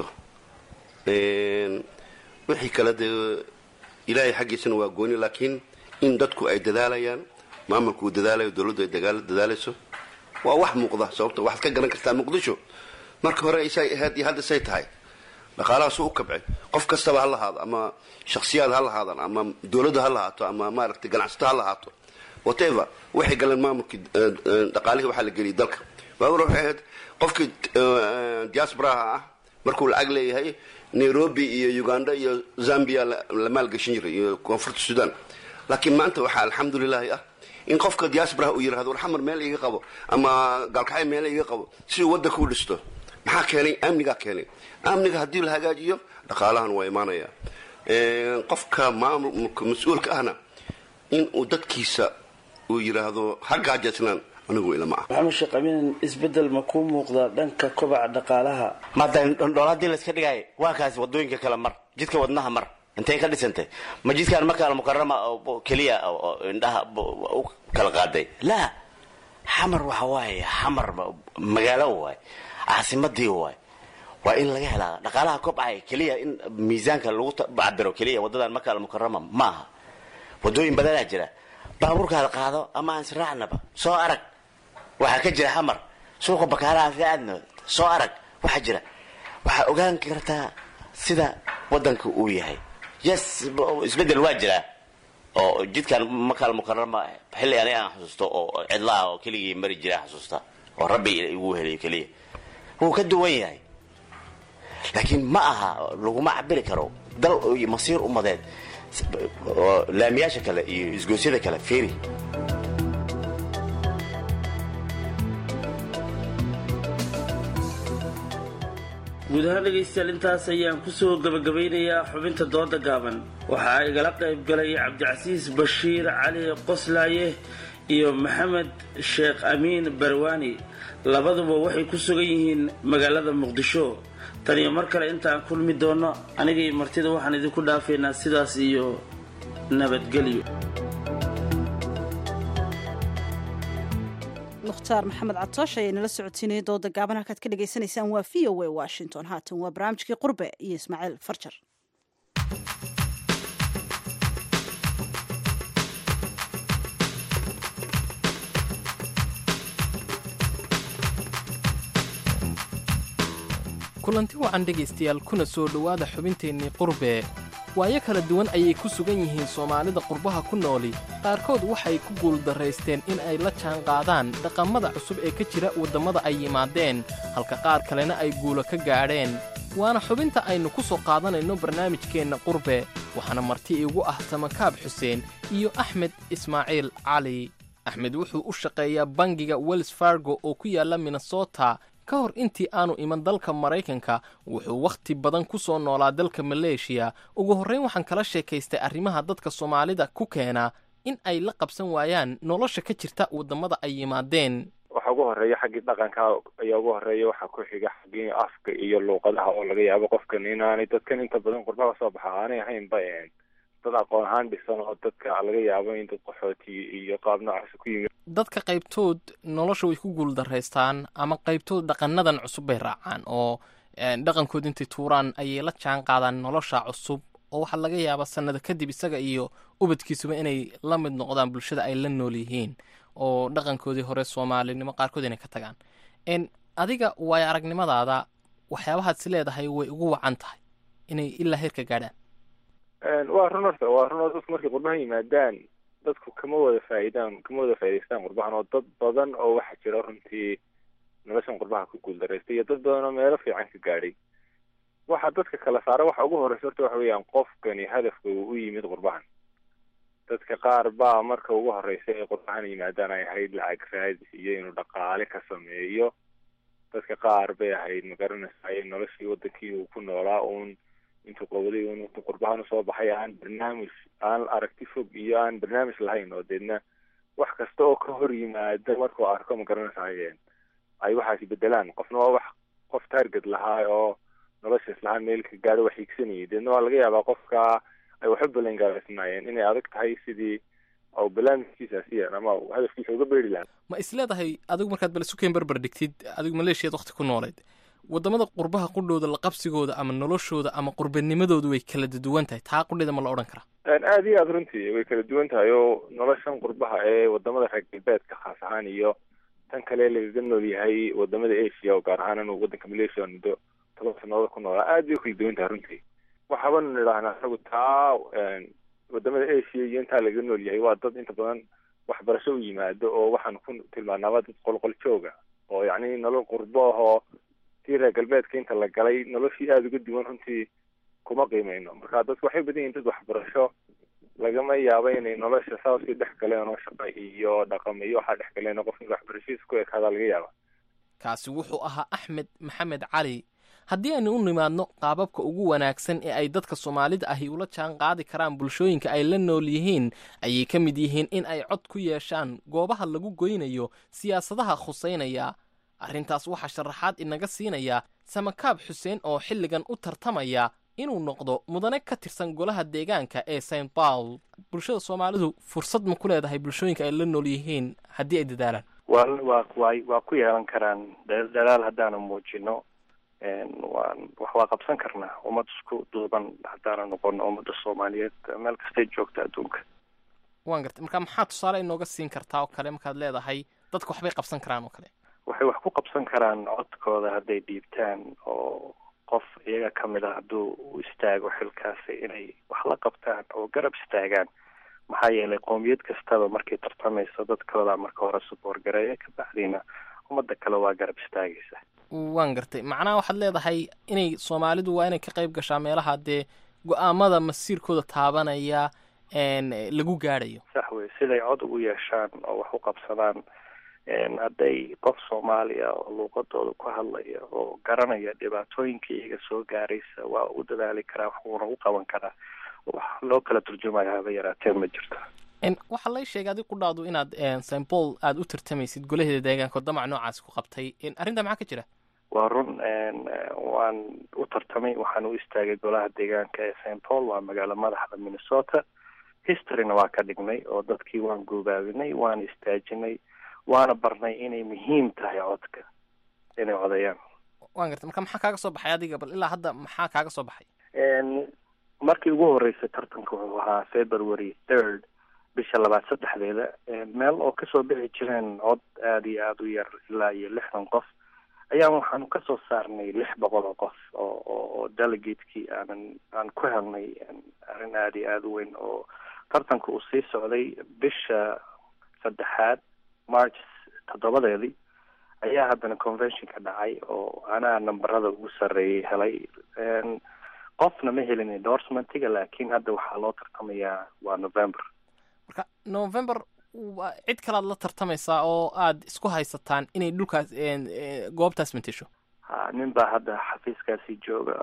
wixii kale dee ilaahay xaggiisana waa gooni laakiin in dadku ay dadaalayaan maamulku uu dadaalayo dowladdu ay dadaalayso waa wax muuqda sababta waxaad ka garan kartaa muqdisho marka hore isay ahayd iyo hadda say tahay dhaqaalahaas u kabcay qof kastaba ha lahaado ama shaksiyaad ha lahaadaan ama dowladda ha lahaato ama maaragtay ganacsato ha lahaato whatever waxay galeen maamulkii dhaqaalihii waxaa la geliyay dalka waawar waxay ahayd qofkii diasporaha ah markuu lacag leeyahay nairobi iyo uganda iyo zambia la maalgashin jiray iyo koonfurta sudan laakiin maanta waxaa alxamdulilaahi ah in qofka diasporaha uu yirahdo war xamar meel iga qabo ama gaalkacay meel iga qabo si uu waddanka u dhisto maxaa keenay amnigaa keenay amniga haddii la hagaajiyo dhaqaalahan waa imaanaya qofka maamulka mas-uulka ahna in uu dadkiisa uu yiraahdo ha gaajasnaan anigu ilama ah maxamed sheekh amiin isbedel ma kuu muuqdaa dhanka kobaca dhaqaalaha maada dhool haddii layska dhigaayo waa kaasi wadooyinka kale mar jidka wadnaha mar intay ka dhisantay ma jidkaan marka almukarama keliya indhaha u kala qaaday laa xamar waxa waaye xamar magaalo waay caasimadii waay waa in laga helaa dhaqaalaha kobcaya keliya in miisaanka lagu cabiro keliya wadadan marka almukarama ma aha wadooyin badanaa jira baabuurkaada qaado ama aan israacnaba soo arag waxaa ka jira xamar suuqa bakaalaha ka aadno soo arag waxaa jira waxaa ogaan kartaa sida wadanka uu yahay yes isbedel waa jiraa oo jidkan makaal mukarama xilli ani aan xusuusto oo cidlaha oo keligii mari jira xusuusta oo rabbi igu helayo keliya wuu ka duwan yahay laakiin ma aha laguma cabiri karo dal iyo masiir umadeed oo laamiyaasha kale iyo isgoosyada kale fiiri guud ahaan dhegaystayaal intaas ayaan kusoo gabagabaynayaa xubinta dooda gaaban waxaa igala qayb galay cabdicasiis bashiir cali qoslaaye iyo maxamed sheekh amiin barwaani labaduba waxay ku sugan yihiin magaalada muqdisho tan iyo mar kale intaan kulmi doono anigaiyo martida waxaan idinku dhaafaynaa sidaas iyo nabadgelyo mukhtaar maxamed catoosh ayaa inala socotiinaya dooda gaaban halkaad ka dhagaysanaysaan waa v o a washington haatan waa barnaamijkii qurbe iyo ismaaciil farjar kulanti wacan dhegaystayaal kuna soo dhowaada xubinteennii qurbe waayo kala duwan ayay ku sugan yihiin soomaalida qurbaha ku nooli qaarkood waxay ku guuldarraysteen in ay la jaanqaadaan dhaqammada cusub ee ka jira waddammada ay yimaadeen halka qaar kalena ay guulo ka gaadheen waana xubinta aynu ku soo qaadanayno barnaamijkeenna qurbe waxaana marti iigu ah samakaab xuseen iyo axmed ismaaciil cali axmed wuxuu u shaqeeyaa bangiga wells fargo oo ku yaalla minnesota ka hor intii aanu iman dalka maraykanka wuxuu wakhti badan ku soo noolaa dalka maleeshiya ugu horrayn waxaan kala sheekaystay arrimaha dadka soomaalida ku keena in ay la qabsan waayaan nolosha ka jirta waddammada ay yimaadeen waxa ugu horeeya xaggii dhaqanka ayaa ugu horeeya waxaa ku xiga xaggii afka iyo luuqadaha oo laga yaabo qofkan inaanay dadkan inta badan qurbaha soo baxa aanay ahaynba dad aqoon ahaan dhisan oo dadka laga yaabo in dad qaxooti iyo qaab noocaas ku yimid dadka qaybtood nolosha way ku guuldarraystaan ama qaybtood dhaqanadan cusub bay raacaan oo dhaqankood intay tuuraan ayay la jaan qaadaan nolosha cusub oo waxaa laga yaabaa sannado kadib isaga iyo ubadkiisuba inay la mid noqdaan bulshada ay la nool yihiin oo dhaqankoodii hore soomaalinimo qaarkood inay ka tagaan adiga waayo aragnimadaada waxyaabahaad si leedahay way ugu wacan tahay inay ilaa heerka gaadhaan waa run horta waa run oo dadku markay qurbahan yimaadaan dadku kama wada faa'iidaan kama wada faa'idaystaan qurbahan oo dad badan oo waxaa jira runtii noloshan qurbaha ku guuldaraystay iyo dad badan oo meelo fiican ka gaadhay waxa dadka kala saara waxa ugu horreysa horta waxa weeyaan qofkani hadafka uu u yimid qurbahan dadka qaar baa marka ugu horreysa ee qurbahan yimaadaan ay ahayd lacag raadis iyo inuu dhaqaale ka sameeyo dadka qaar bay ahayd magaranaysaay noloshii wadankii uu ku noolaa uun intuu qawaday un intuu qurbahan usoo baxay aan barnaamij aan aragti fog iyo aan barnaamij lahayn oo deedna wax kasta oo ka hor yimaada markuu arko magaranaysaay ay waxaasi bedelaan qofna waa wax qof target lahaa oo nolosha islahaan meel ka gaadho wax hiigsanayay deedna waa laga yaabaa qofka ay waxu balan gaaraysnaayeen inay adag tahay sidii oo barnaamijkiisaasi ama hadafkiisa uga beeri lahaa ma isleedahay adigu markaad balsukeen barbar dhigtid adigu maleeshiyaad wakti ku noolayd waddamada qurbaha qudhooda la qabsigooda ama noloshooda ama qurbanimadoodu way kala duwan tahay taa qudheeda ma la odhan karaa aada iyo aada runtii way kala duwan tahay oo noloshan qurbaha ee wadamada reer galbeedka khaas ahaan iyo tan kale lagaga nool yahay wadamada asia oo gaar ahaan inuu wadanka malaysia muddo toban sannadood ku noolaa aada bay u kala duwan tahay runtii waxaabanu nidhaahnaa anagu taa wadamada asia iyo intaa lagaga nool yahay waa dad inta badan waxbarasho u yimaado oo waxaanu ku tilmaanaaba dad qolqol jooga oo yacni nolol qurbo ahoo tii reer galbeedka inta la galay noloshii aada uga duwan runtii kuma qiimeyno marka dadku waxay badan yihin dad waxbarasho lagama yaabo inay nolosha saa usii dhex galeen oo shaqa iyo dhaqamo iyo waxaa dhex galeen oo qofka waxbarashadiisa ku ekaadaa laga yaaba kaasi wuxuu ahaa axmed maxamed cali haddii aynu u nimaadno qaababka ugu wanaagsan ee ay dadka soomaalida ahi ula jaan qaadi karaan bulshooyinka ay la nool yihiin ayay ka mid yihiin in ay cod ku yeeshaan goobaha lagu goynayo siyaasadaha khuseynaya arrintaas waxaa sharaxaad inaga siinaya samakaab xuseen oo xilligan u tartamaya inuu noqdo mudane ka tirsan golaha deegaanka ee st paul bulshada soomaalidu fursad ma ku leedahay bulshooyinka ay la nool yihiin haddii ay dadaalaan wa wa wa waa ku yeelan karaan dadaal haddaanu muujino waan wax waa qabsan karnaa ummad isku duuban haddaanu noqono ummadda soomaaliyeed meel kastay joogta adduunka waan gartay marka maxaa tusaale inooga siin kartaa oo kale markaad leedahay dadka waxbay qabsan karaan oo kale waxay wax ku qabsan karaan codkooda hadday dhiibtaan oo qof iyaga ka mid a hadduu u istaago xilkaasi inay wax la qabtaan oo garab istaagaan maxaa yeelay qowmiyad kastaba markay tartamayso dadkooda marka hore suboor gareeya kabacdiina ummadda kale waa garab istaagaysa waan gartay macnaha waxaad leedahay inay soomaalidu waa inay ka qayb gashaa meelaha dee go-aamada masiirkooda taabanaya lagu gaadhayo sax wey siday cod ugu yeeshaan oo wax u qabsadaan hadday qof soomaaliya oo luuqadooda ku hadlaya oo garanaya dhibaatooyinka iyaga soo gaaraysa waa u dadaali karaa waxuuna u qaban karaa wax loo kala turjumayo haba yaraatee ma jirto waxaa lay sheegay adig ku dhaadu inaad st paul aada u tartamaysid golaheeda deegaanka oo damac noocaasi ku qabtay arrintaa maxaa ka jira waa run waan u tartamay waxaan u istaagay golaha deegaanka ee st paul waa magaalo madaxda minnesota historyna waa ka dhignay oo dadkii waan goobaabinay waana istaajinay waana barnay inay muhiim tahay codka inay codayaan waan gartay marka maxaa kaaga soo baxay adiga bal ilaa hadda maxaa kaaga soo baxay markii ugu horeysay tartanka wuxuu ahaa february third bisha labaad saddexdeeda meel oo kasoo bixi jireen cod aada iyo aada u yar ilaa iyo lixdan qof ayaan waxaanu kasoo saarnay lix boqol oo qof oo oo delegatekii aanan aan ku helnay arrin aada iyo aada u weyn oo tartanka uu sii socday bisha saddexaad march toddobadeedii ayaa haddana conventionka dhacay oo anaa namberada ugu sarreeyay helay qofna ma helin endorsementiga laakiin hadda waxaa loo tartamayaa waa november marka november cid kalead la tartamaysaa oo aad isku haysataan inay dhulkaas goobtaas matesho ha nin baa hadda xafiiskaasi jooga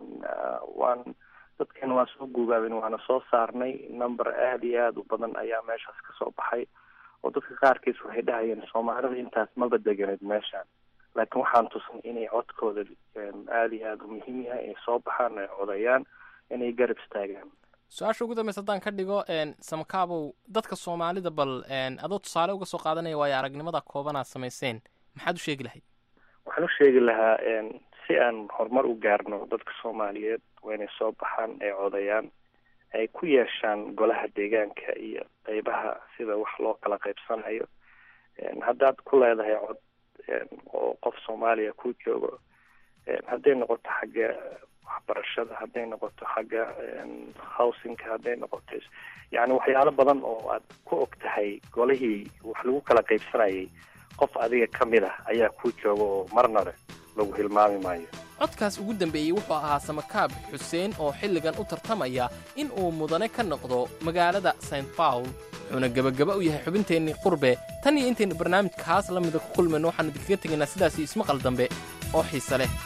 waan dadkeena waan soo guubaabin waana soo saarnay number aada iyo aada u badan ayaa meeshaas kasoo baxay oo dadka qaarkiis waxay dhahayeen soomaalida intaas maba deganeed meeshaan laakiin waxaan tusnay inay codkooda aada iyo aada u muhiim yahay inay soo baxaan ay codayaan inay garab istaagaan su-aasha ugu dambeysa haddaan ka dhigo samakabow dadka soomaalida bal adoo tusaale uga soo qaadanaya waayo aragnimada kooban aad samayseen maxaad u sheegi lahayd waxaan u sheegi lahaa si aan horumar u gaarno dadka soomaaliyeed waa inay soo baxaan ay codayaan ay ku yeeshaan golaha deegaanka iyo qeybaha sida wax loo kala qaybsanayo haddaad ku leedahay cod oo qof soomaaliya ku joogo hadday noqoto xagga waxbarashada hadday noqoto xagga housingka hadday noqoto yani waxyaalo badan oo aad ku og tahay golihii wax lagu kala qaybsanayay qof adiga ka mid ah ayaa ku jooga oo marnale lagu hilmaami maayo codkaas ugu dambeeyey wuxuu ahaa samakaab xuseen oo xilligan u tartamaya in uu mudane ka noqdo magaalada st bawl wuxuuna gebagaba u yahay xubinteennii qurbe tan iyo intaynu barnaamijkaas la mida ku kulmayno waxaanu idinkaga tegaynaa sidaas iyo ismaqal dambe oo xiise leh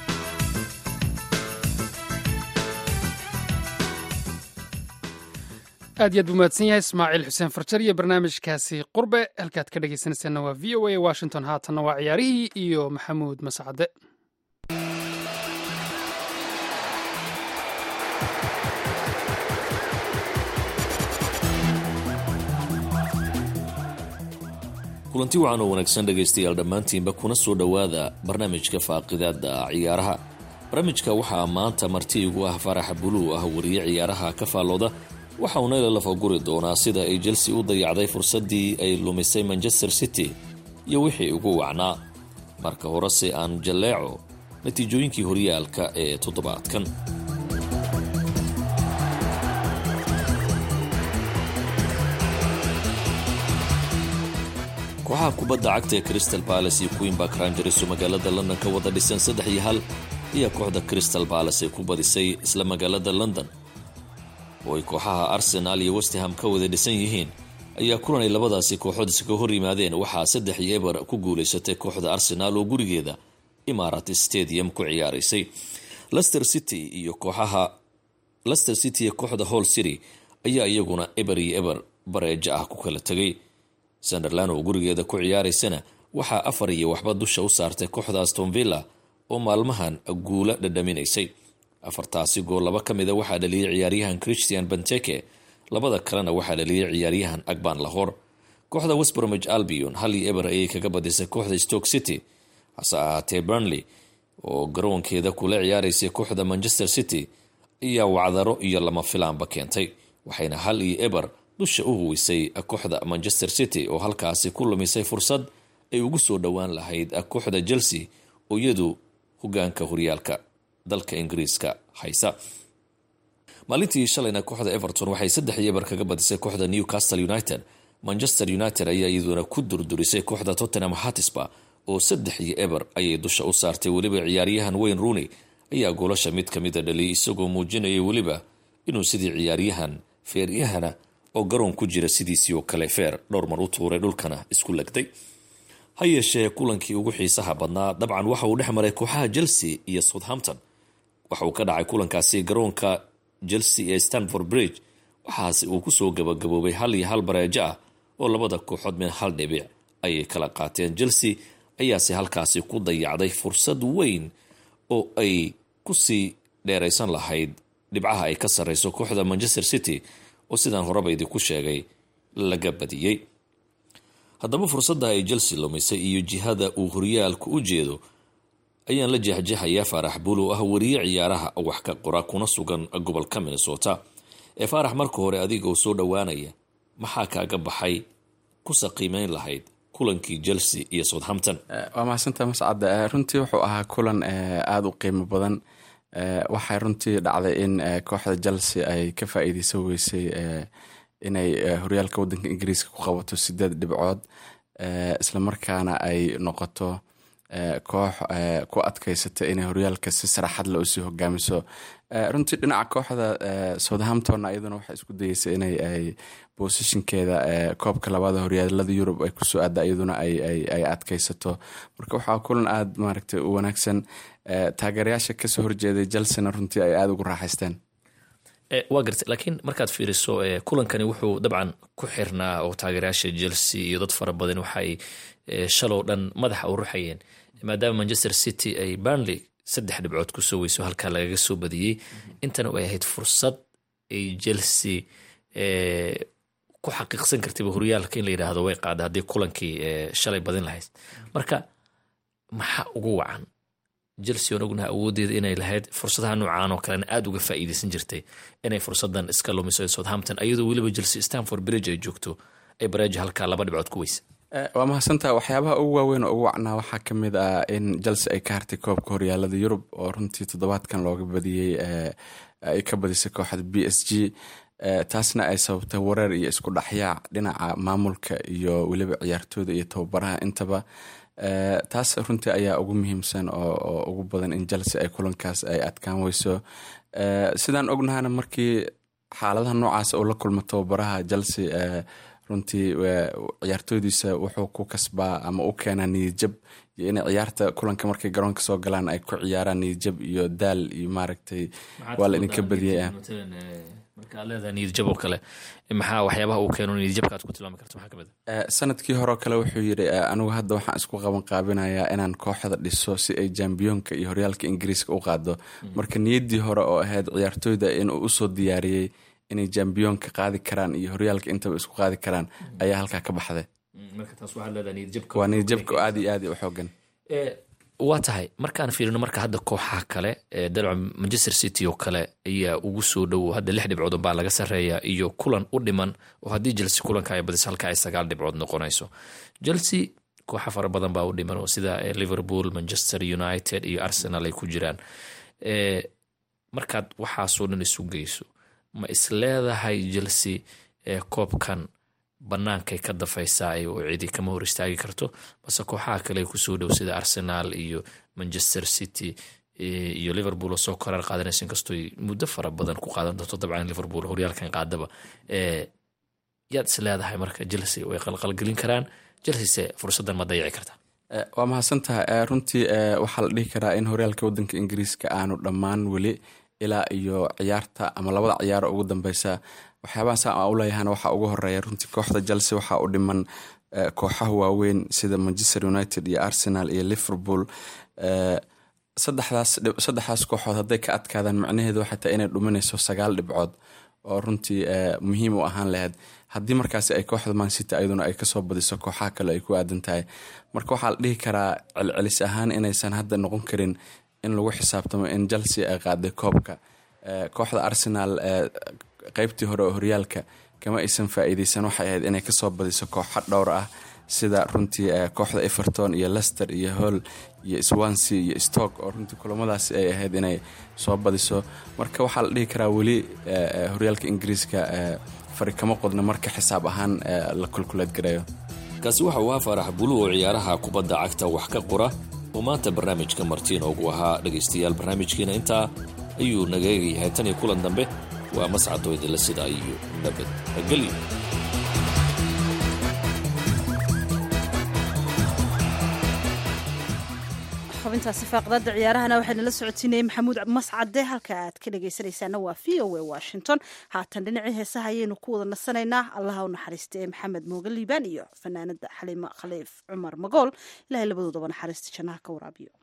aad iyo aad buu mahadsan yahay ismaaciil xuseen farjar iyo barnaamijkaasi qurbe halkaad ka dhegaysanaysaanna waa v o a washington haatanna waa ciyaarihii iyo maxamuud mascade kulanti wacan oo wanaagsan dhegaystayaal dhammaantiinba kuna soo dhowaada barnaamijka faaqidaada ciyaaraha barnaamijka waxaa maanta marti igu ah faraxa buluu ah wariye ciyaaraha ka faallooda waxa uuna ila lafaguri doonaa sida ay chelsea u dayacday fursaddii ay lumisay manchester city iyo wixii ugu wacnaa marka horese aan jalleeco natiijooyinkii horyaalka ee toddobaadkan kooxaha kubadda cagta ee crystal balas iyo queenbark rangers oo magaalada london ka wada dhisan saddex iyo hal ayaa kooxda crystal balas ay ku badisay isla magaalada london oo ay kooxaha arsenaal iyo westham ka wada dhisan yihiin ayaa kulan ay labadaasi kooxood iskaga hor yimaadeen waxaa saddex iyo eber ku guulaysatay kooxda arsenaal oo gurigeeda imarat stadium ku ciyaaraysay lester city iyo kooxaha lester city iyo kooxda hall city ayaa iyaguna eber iyo eber bareejo ah ku kala tegay sunderland oo gurigeeda ku ciyaaraysana waxaa afar iyo waxba dusha u saartay kooxda aston villa oo maalmahan guula dhadhaminaysay afartaasi gool laba ka mida waxaa dhaliyay ciyaaryahan christian benteke labada kalena waxaa dhaliyay ciyaaryahan agban lahor kooxda westbromage albion hal iyo eber ayay kaga badisay kooxda stoke city hase ahaatee burnley oo garoonkeeda kula ciyaaraysay kooxda manchester city ayaa wacdaro iyo lama filaanba keentay waxayna hal iyo eber dusha u huwisay kooxda manchester city oo halkaasi ku lumisay fursad ay ugu soo dhowaan lahayd kooxda chelsea oo iyadu hogaanka horyaalka dalka ingiriiska haysa maalintii shalayna kooxda everton waxay saddex iyo eber kaga badisay kooxda newcastle united manchester united ayaa iyaduna ku durdurisay kooxda tottenham hatisba oo saddex iyo eber ayay dusha u saartay weliba ciyaaryahan wayne rooney ayaa goolasha mid kamida dhaliyay isagoo muujinayay weliba inuu sidii ciyaaryahan feeryahana oo garoon ku jira sidiisii oo kale feer dhowr mar u tuuray dhulkana isku legday ha yeeshee kulankii ugu xiisaha badnaa dabcan waxa uu dhex maray kooxaha chelsea iyo southampton waxa uu ka dhacay kulankaasi garoonka chelsea ee stanford bridge waxaase uu kusoo gabagaboobay hal iyo hal bareejo ah oo labada kooxood mid hal dhibic ayay kala qaateen chelsea ayaase halkaasi ku dayacday fursad weyn oo ay kusii dheeraysan lahayd dhibcaha ay ka sarreyso kooxda manchester city oo sidaan horeba idinku sheegay laga badiyey haddaba fursadda ay chelsea lumisay iyo jihada uu horyaalku u jeedo ayaan la jeexjeexayaa faarax buul oo ah wariye ciyaaraha wax ka qora kuna sugan gobolka minnesota ee faarax marka hore adiga oo soo dhowaanaya maxaa kaaga baxay kusa qiimeyn lahayd kulankii chelsea iyo southampton waa mahadsantaha mascad runtii wuxuu ahaa kulan aada u qiimo badan waxay runtii dhacday in kooxda chelsea ay ka faa-iideysan weysay inay horyaalka wadanka ingiriiska ku qabato sideed dhibcood islamarkaana ay noqoto koox ku adkeysata inay horyaalka si saraxad le usii hogaamiso runtii dhinaca kooxda southampton iyaduna waxay isku dayeysay inay ay bosishinkeeda koobka labaada horyaalada yurub ay kusoo aada iyaduna ay adkeysato marka waxaa kulan aada maaragtay u wanaagsan taageerayaasha kasoo horjeeday chelsena runtii ay aada ugu raaxaysteen waa gartay laakiin markaad fiiriso kulankani wuxuu dabcan ku xirnaa oo taageerayaasha chelsea iyo dad fara badan waxaay shalow dhan madaxa u ruxayeen maadaama manchester city ay burnley saddex dhibcood kusoo weyso halkaa lagaga soo badiyey intana ay ahayd fursad ay chelsea ku xaqiiqsan kartayba horyaalka in la yidhaahdo way qaada haddii kulankii shalay badin lahayd marka maxaa ugu wacan chelsea on ognaha awoodeeda inay lahayd fursadaha noocaan oo kalena aada uga faa'iideysan jirtay inay fursadan iska lumiso southampton iyadoo weliba chelsea stanford bridge ay joogto ay bareejo halkaa laba dhibcood ku weysa waa mahadsantaha waxyaabaha ugu waaweyn oo ugu wacnaa waxaa ka mid ah in chelsea ay ka hartay koobka horyaalada yurub oo runtii toddobaadkan looga badiyey ay ka badisay kooxda b s g taasna ay sababtay wareer iyo isku dhexyaac dhinaca maamulka iyo weliba ciyaartooyda iyo tababaraha intaba taas runtii ayaa ugu muhiimsan oo ugu badan in chelsea ay kulankaas ay adkaan weyso sidaan ognahana markii xaaladaha noocaas uu la kulmo tababaraha chelsea runtii ciyaartooydiisa wuxuu ku kasbaa ama u keenaa niyadjab iyo inay ciyaarta kulanka markay garoonka soo galaan ay ku ciyaaraan niyadjab iyo daal iyo maaragtay waa la idinka badiyay markaa leedahay niyadjab oo kale maxaa waxyaabaha uu keeno niyadjabka aad ku tilmaami karto maxaa kamid ah sanadkii hore oo kale wuxuu yidhi anigu hadda waxaan isku qaban qaabinayaa inaan kooxda dhiso si ay jambiyoonka iyo horyaalka ingiriiska u qaado marka niyaddii hore oo ahayd ciyaartooyda inuu usoo diyaariyey inay jambiyoonka qaadi karaan iyo horyaalka intaba isku qaadi karaan ayaa halkaa ka baxday waa niyadjabka aad iyo aad u xoogan waa tahay markaan fiirino marka hadda kooxaha kale dalca manchester city oo kale ayaa ugu soo dhowo hadda lix dhibcood baa laga sareeya iyo kulan u dhiman oo haddii chelsea kulanka ay badiso halka ay sagaal dhibcood noqonayso chelsea kooxa fara badan baa u dhiman oo sida liverpool manchester united iyo arsenal ay ku jiraan markaad waxaasoo dhan isu geyso ma isleedahay chelsea koobkan bannaankay ka dafaysaa oo cidi kama hor istaagi karto base kooxaha kale kusoo dhow sida arsenal iyo manchester city iyo liverpool oo soo koraar qaadanaysa inkastoo muddo fara badan ku qaadan doonto dabcan liverpool horyaalkan qaadaba yaad isleedahay marka chelsea way qalqalgelin karaan chelsea fursadan ma dayaci karta waa mahadsantaha runtii waxaa la dhihi karaa in horyaalka wadanka ingiriiska aanu dhammaan weli ilaa iyo ciyaarta ama labada ciyaaro ugu dambeysa waxyaabaha saa aan u leeyahana waxaa ugu horeeya runtii kooxda chelsea waxaa u dhiman kooxaha waaweyn sida manchester united iyo arsenal iyo liverpool saddexdaas kooxood hadday ka adkaadaan macnaheedu waxay tahay inay dhuminayso sagaal dhibcood oo runtii muhiim u ahaan lahayd haddii markaasi ay kooxda mancity ayaduna ay kasoo badiso kooxaha kale ay ku aadan tahay marka waxaa la dhihi karaa celcelis ahaan inaysan hadda noqon karin in lagu xisaabtamo in chelsea ay qaaday koobka kooxda arsenal qeybtii hore oo horyaalka kama aysan faa-iideysan waxay ahayd inay kasoo badiso kooxo dhowr ah sida runtii kooxda everton iyo lester iyo hall iyo swansea iyo stock oo runtii kulamadaasi ay ahayd inay soo badiso marka waxaa la dhihi karaa weli horyaalka ingiriiska fari kama qodna marka xisaab ahaan la kulkuleed gareeyo kaasi waxa uu ahaa faarax bulu oo ciyaaraha kubadda cagta wax ka qora oo maanta barnaamijka martiin ugu ahaa dhegaystayaal barnaamijkiina intaa ayuu naga eegayahay tan iyo kulan dambe waa mascadoo idinla sidaa iyo nabadgelyo xubintaasi faaqdaada ciyaarahana waxayna la socotiinayay maxamuud mascade halka aad ka dhegaysanaysaana waa v o a washington haatan dhinacii heesaha ayaynu ku wada nasanaynaa allaha u naxariista ee maxamed mooge liibaan iyo fanaanada xaliimo khaliif cumar magool ilahay labadoodaba naxariista jannaha ka waraabiyo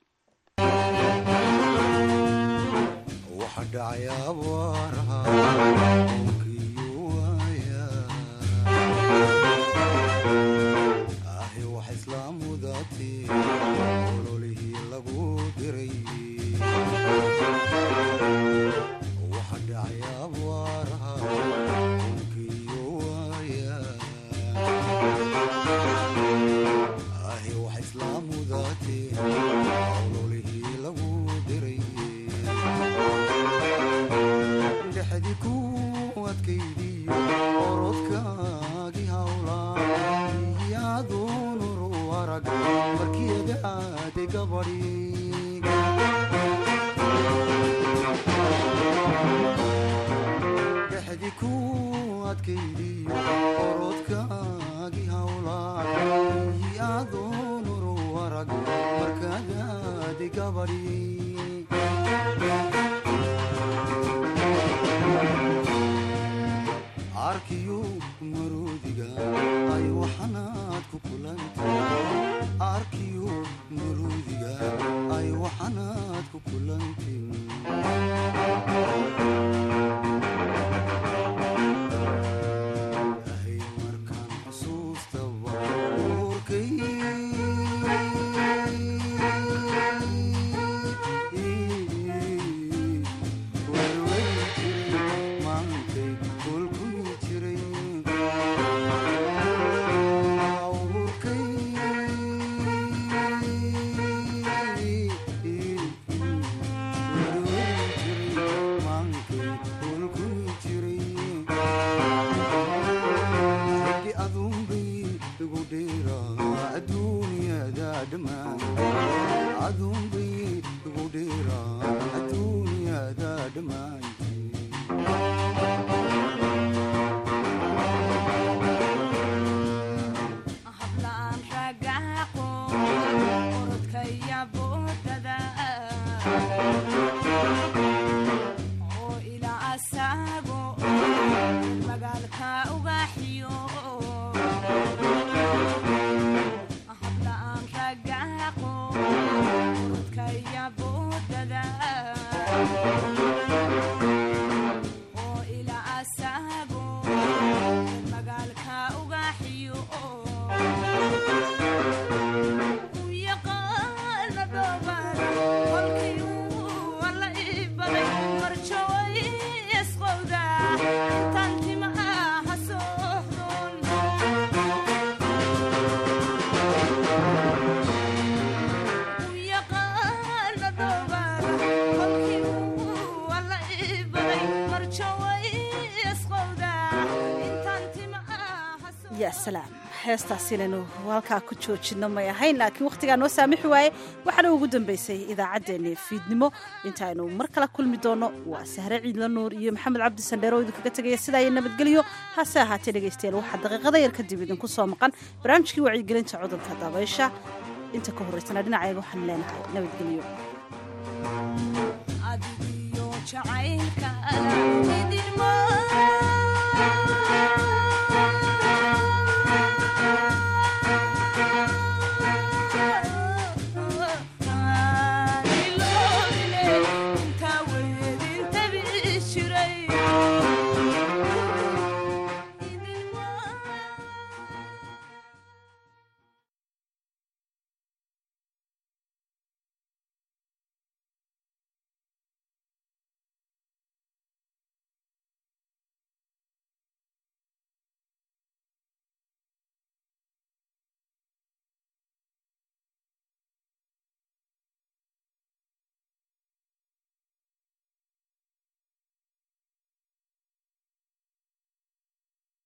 salaam heestaas inaynu halkaa ku joojino may ahayn laakiin wakhtigaa noo saamixi waaye waxaana ugu dambaysay idaacaddeenni fiidnimo intaaynu mar kala kulmi doonno waa sahre ciidla nuur iyo maxamed cabdi sandheer oo idinkaga tegaya sidaa iyo nabadgelyo hase ahaatee dhegaystayaal waxaa daqiiqada yar kadib idinku soo maqan barnaamijkii wacyigelinta cudurka dabaysha inta ka horraysana dhinacayaga waxaan leenahay nabadgelyo adigiyo jacaylka idinmo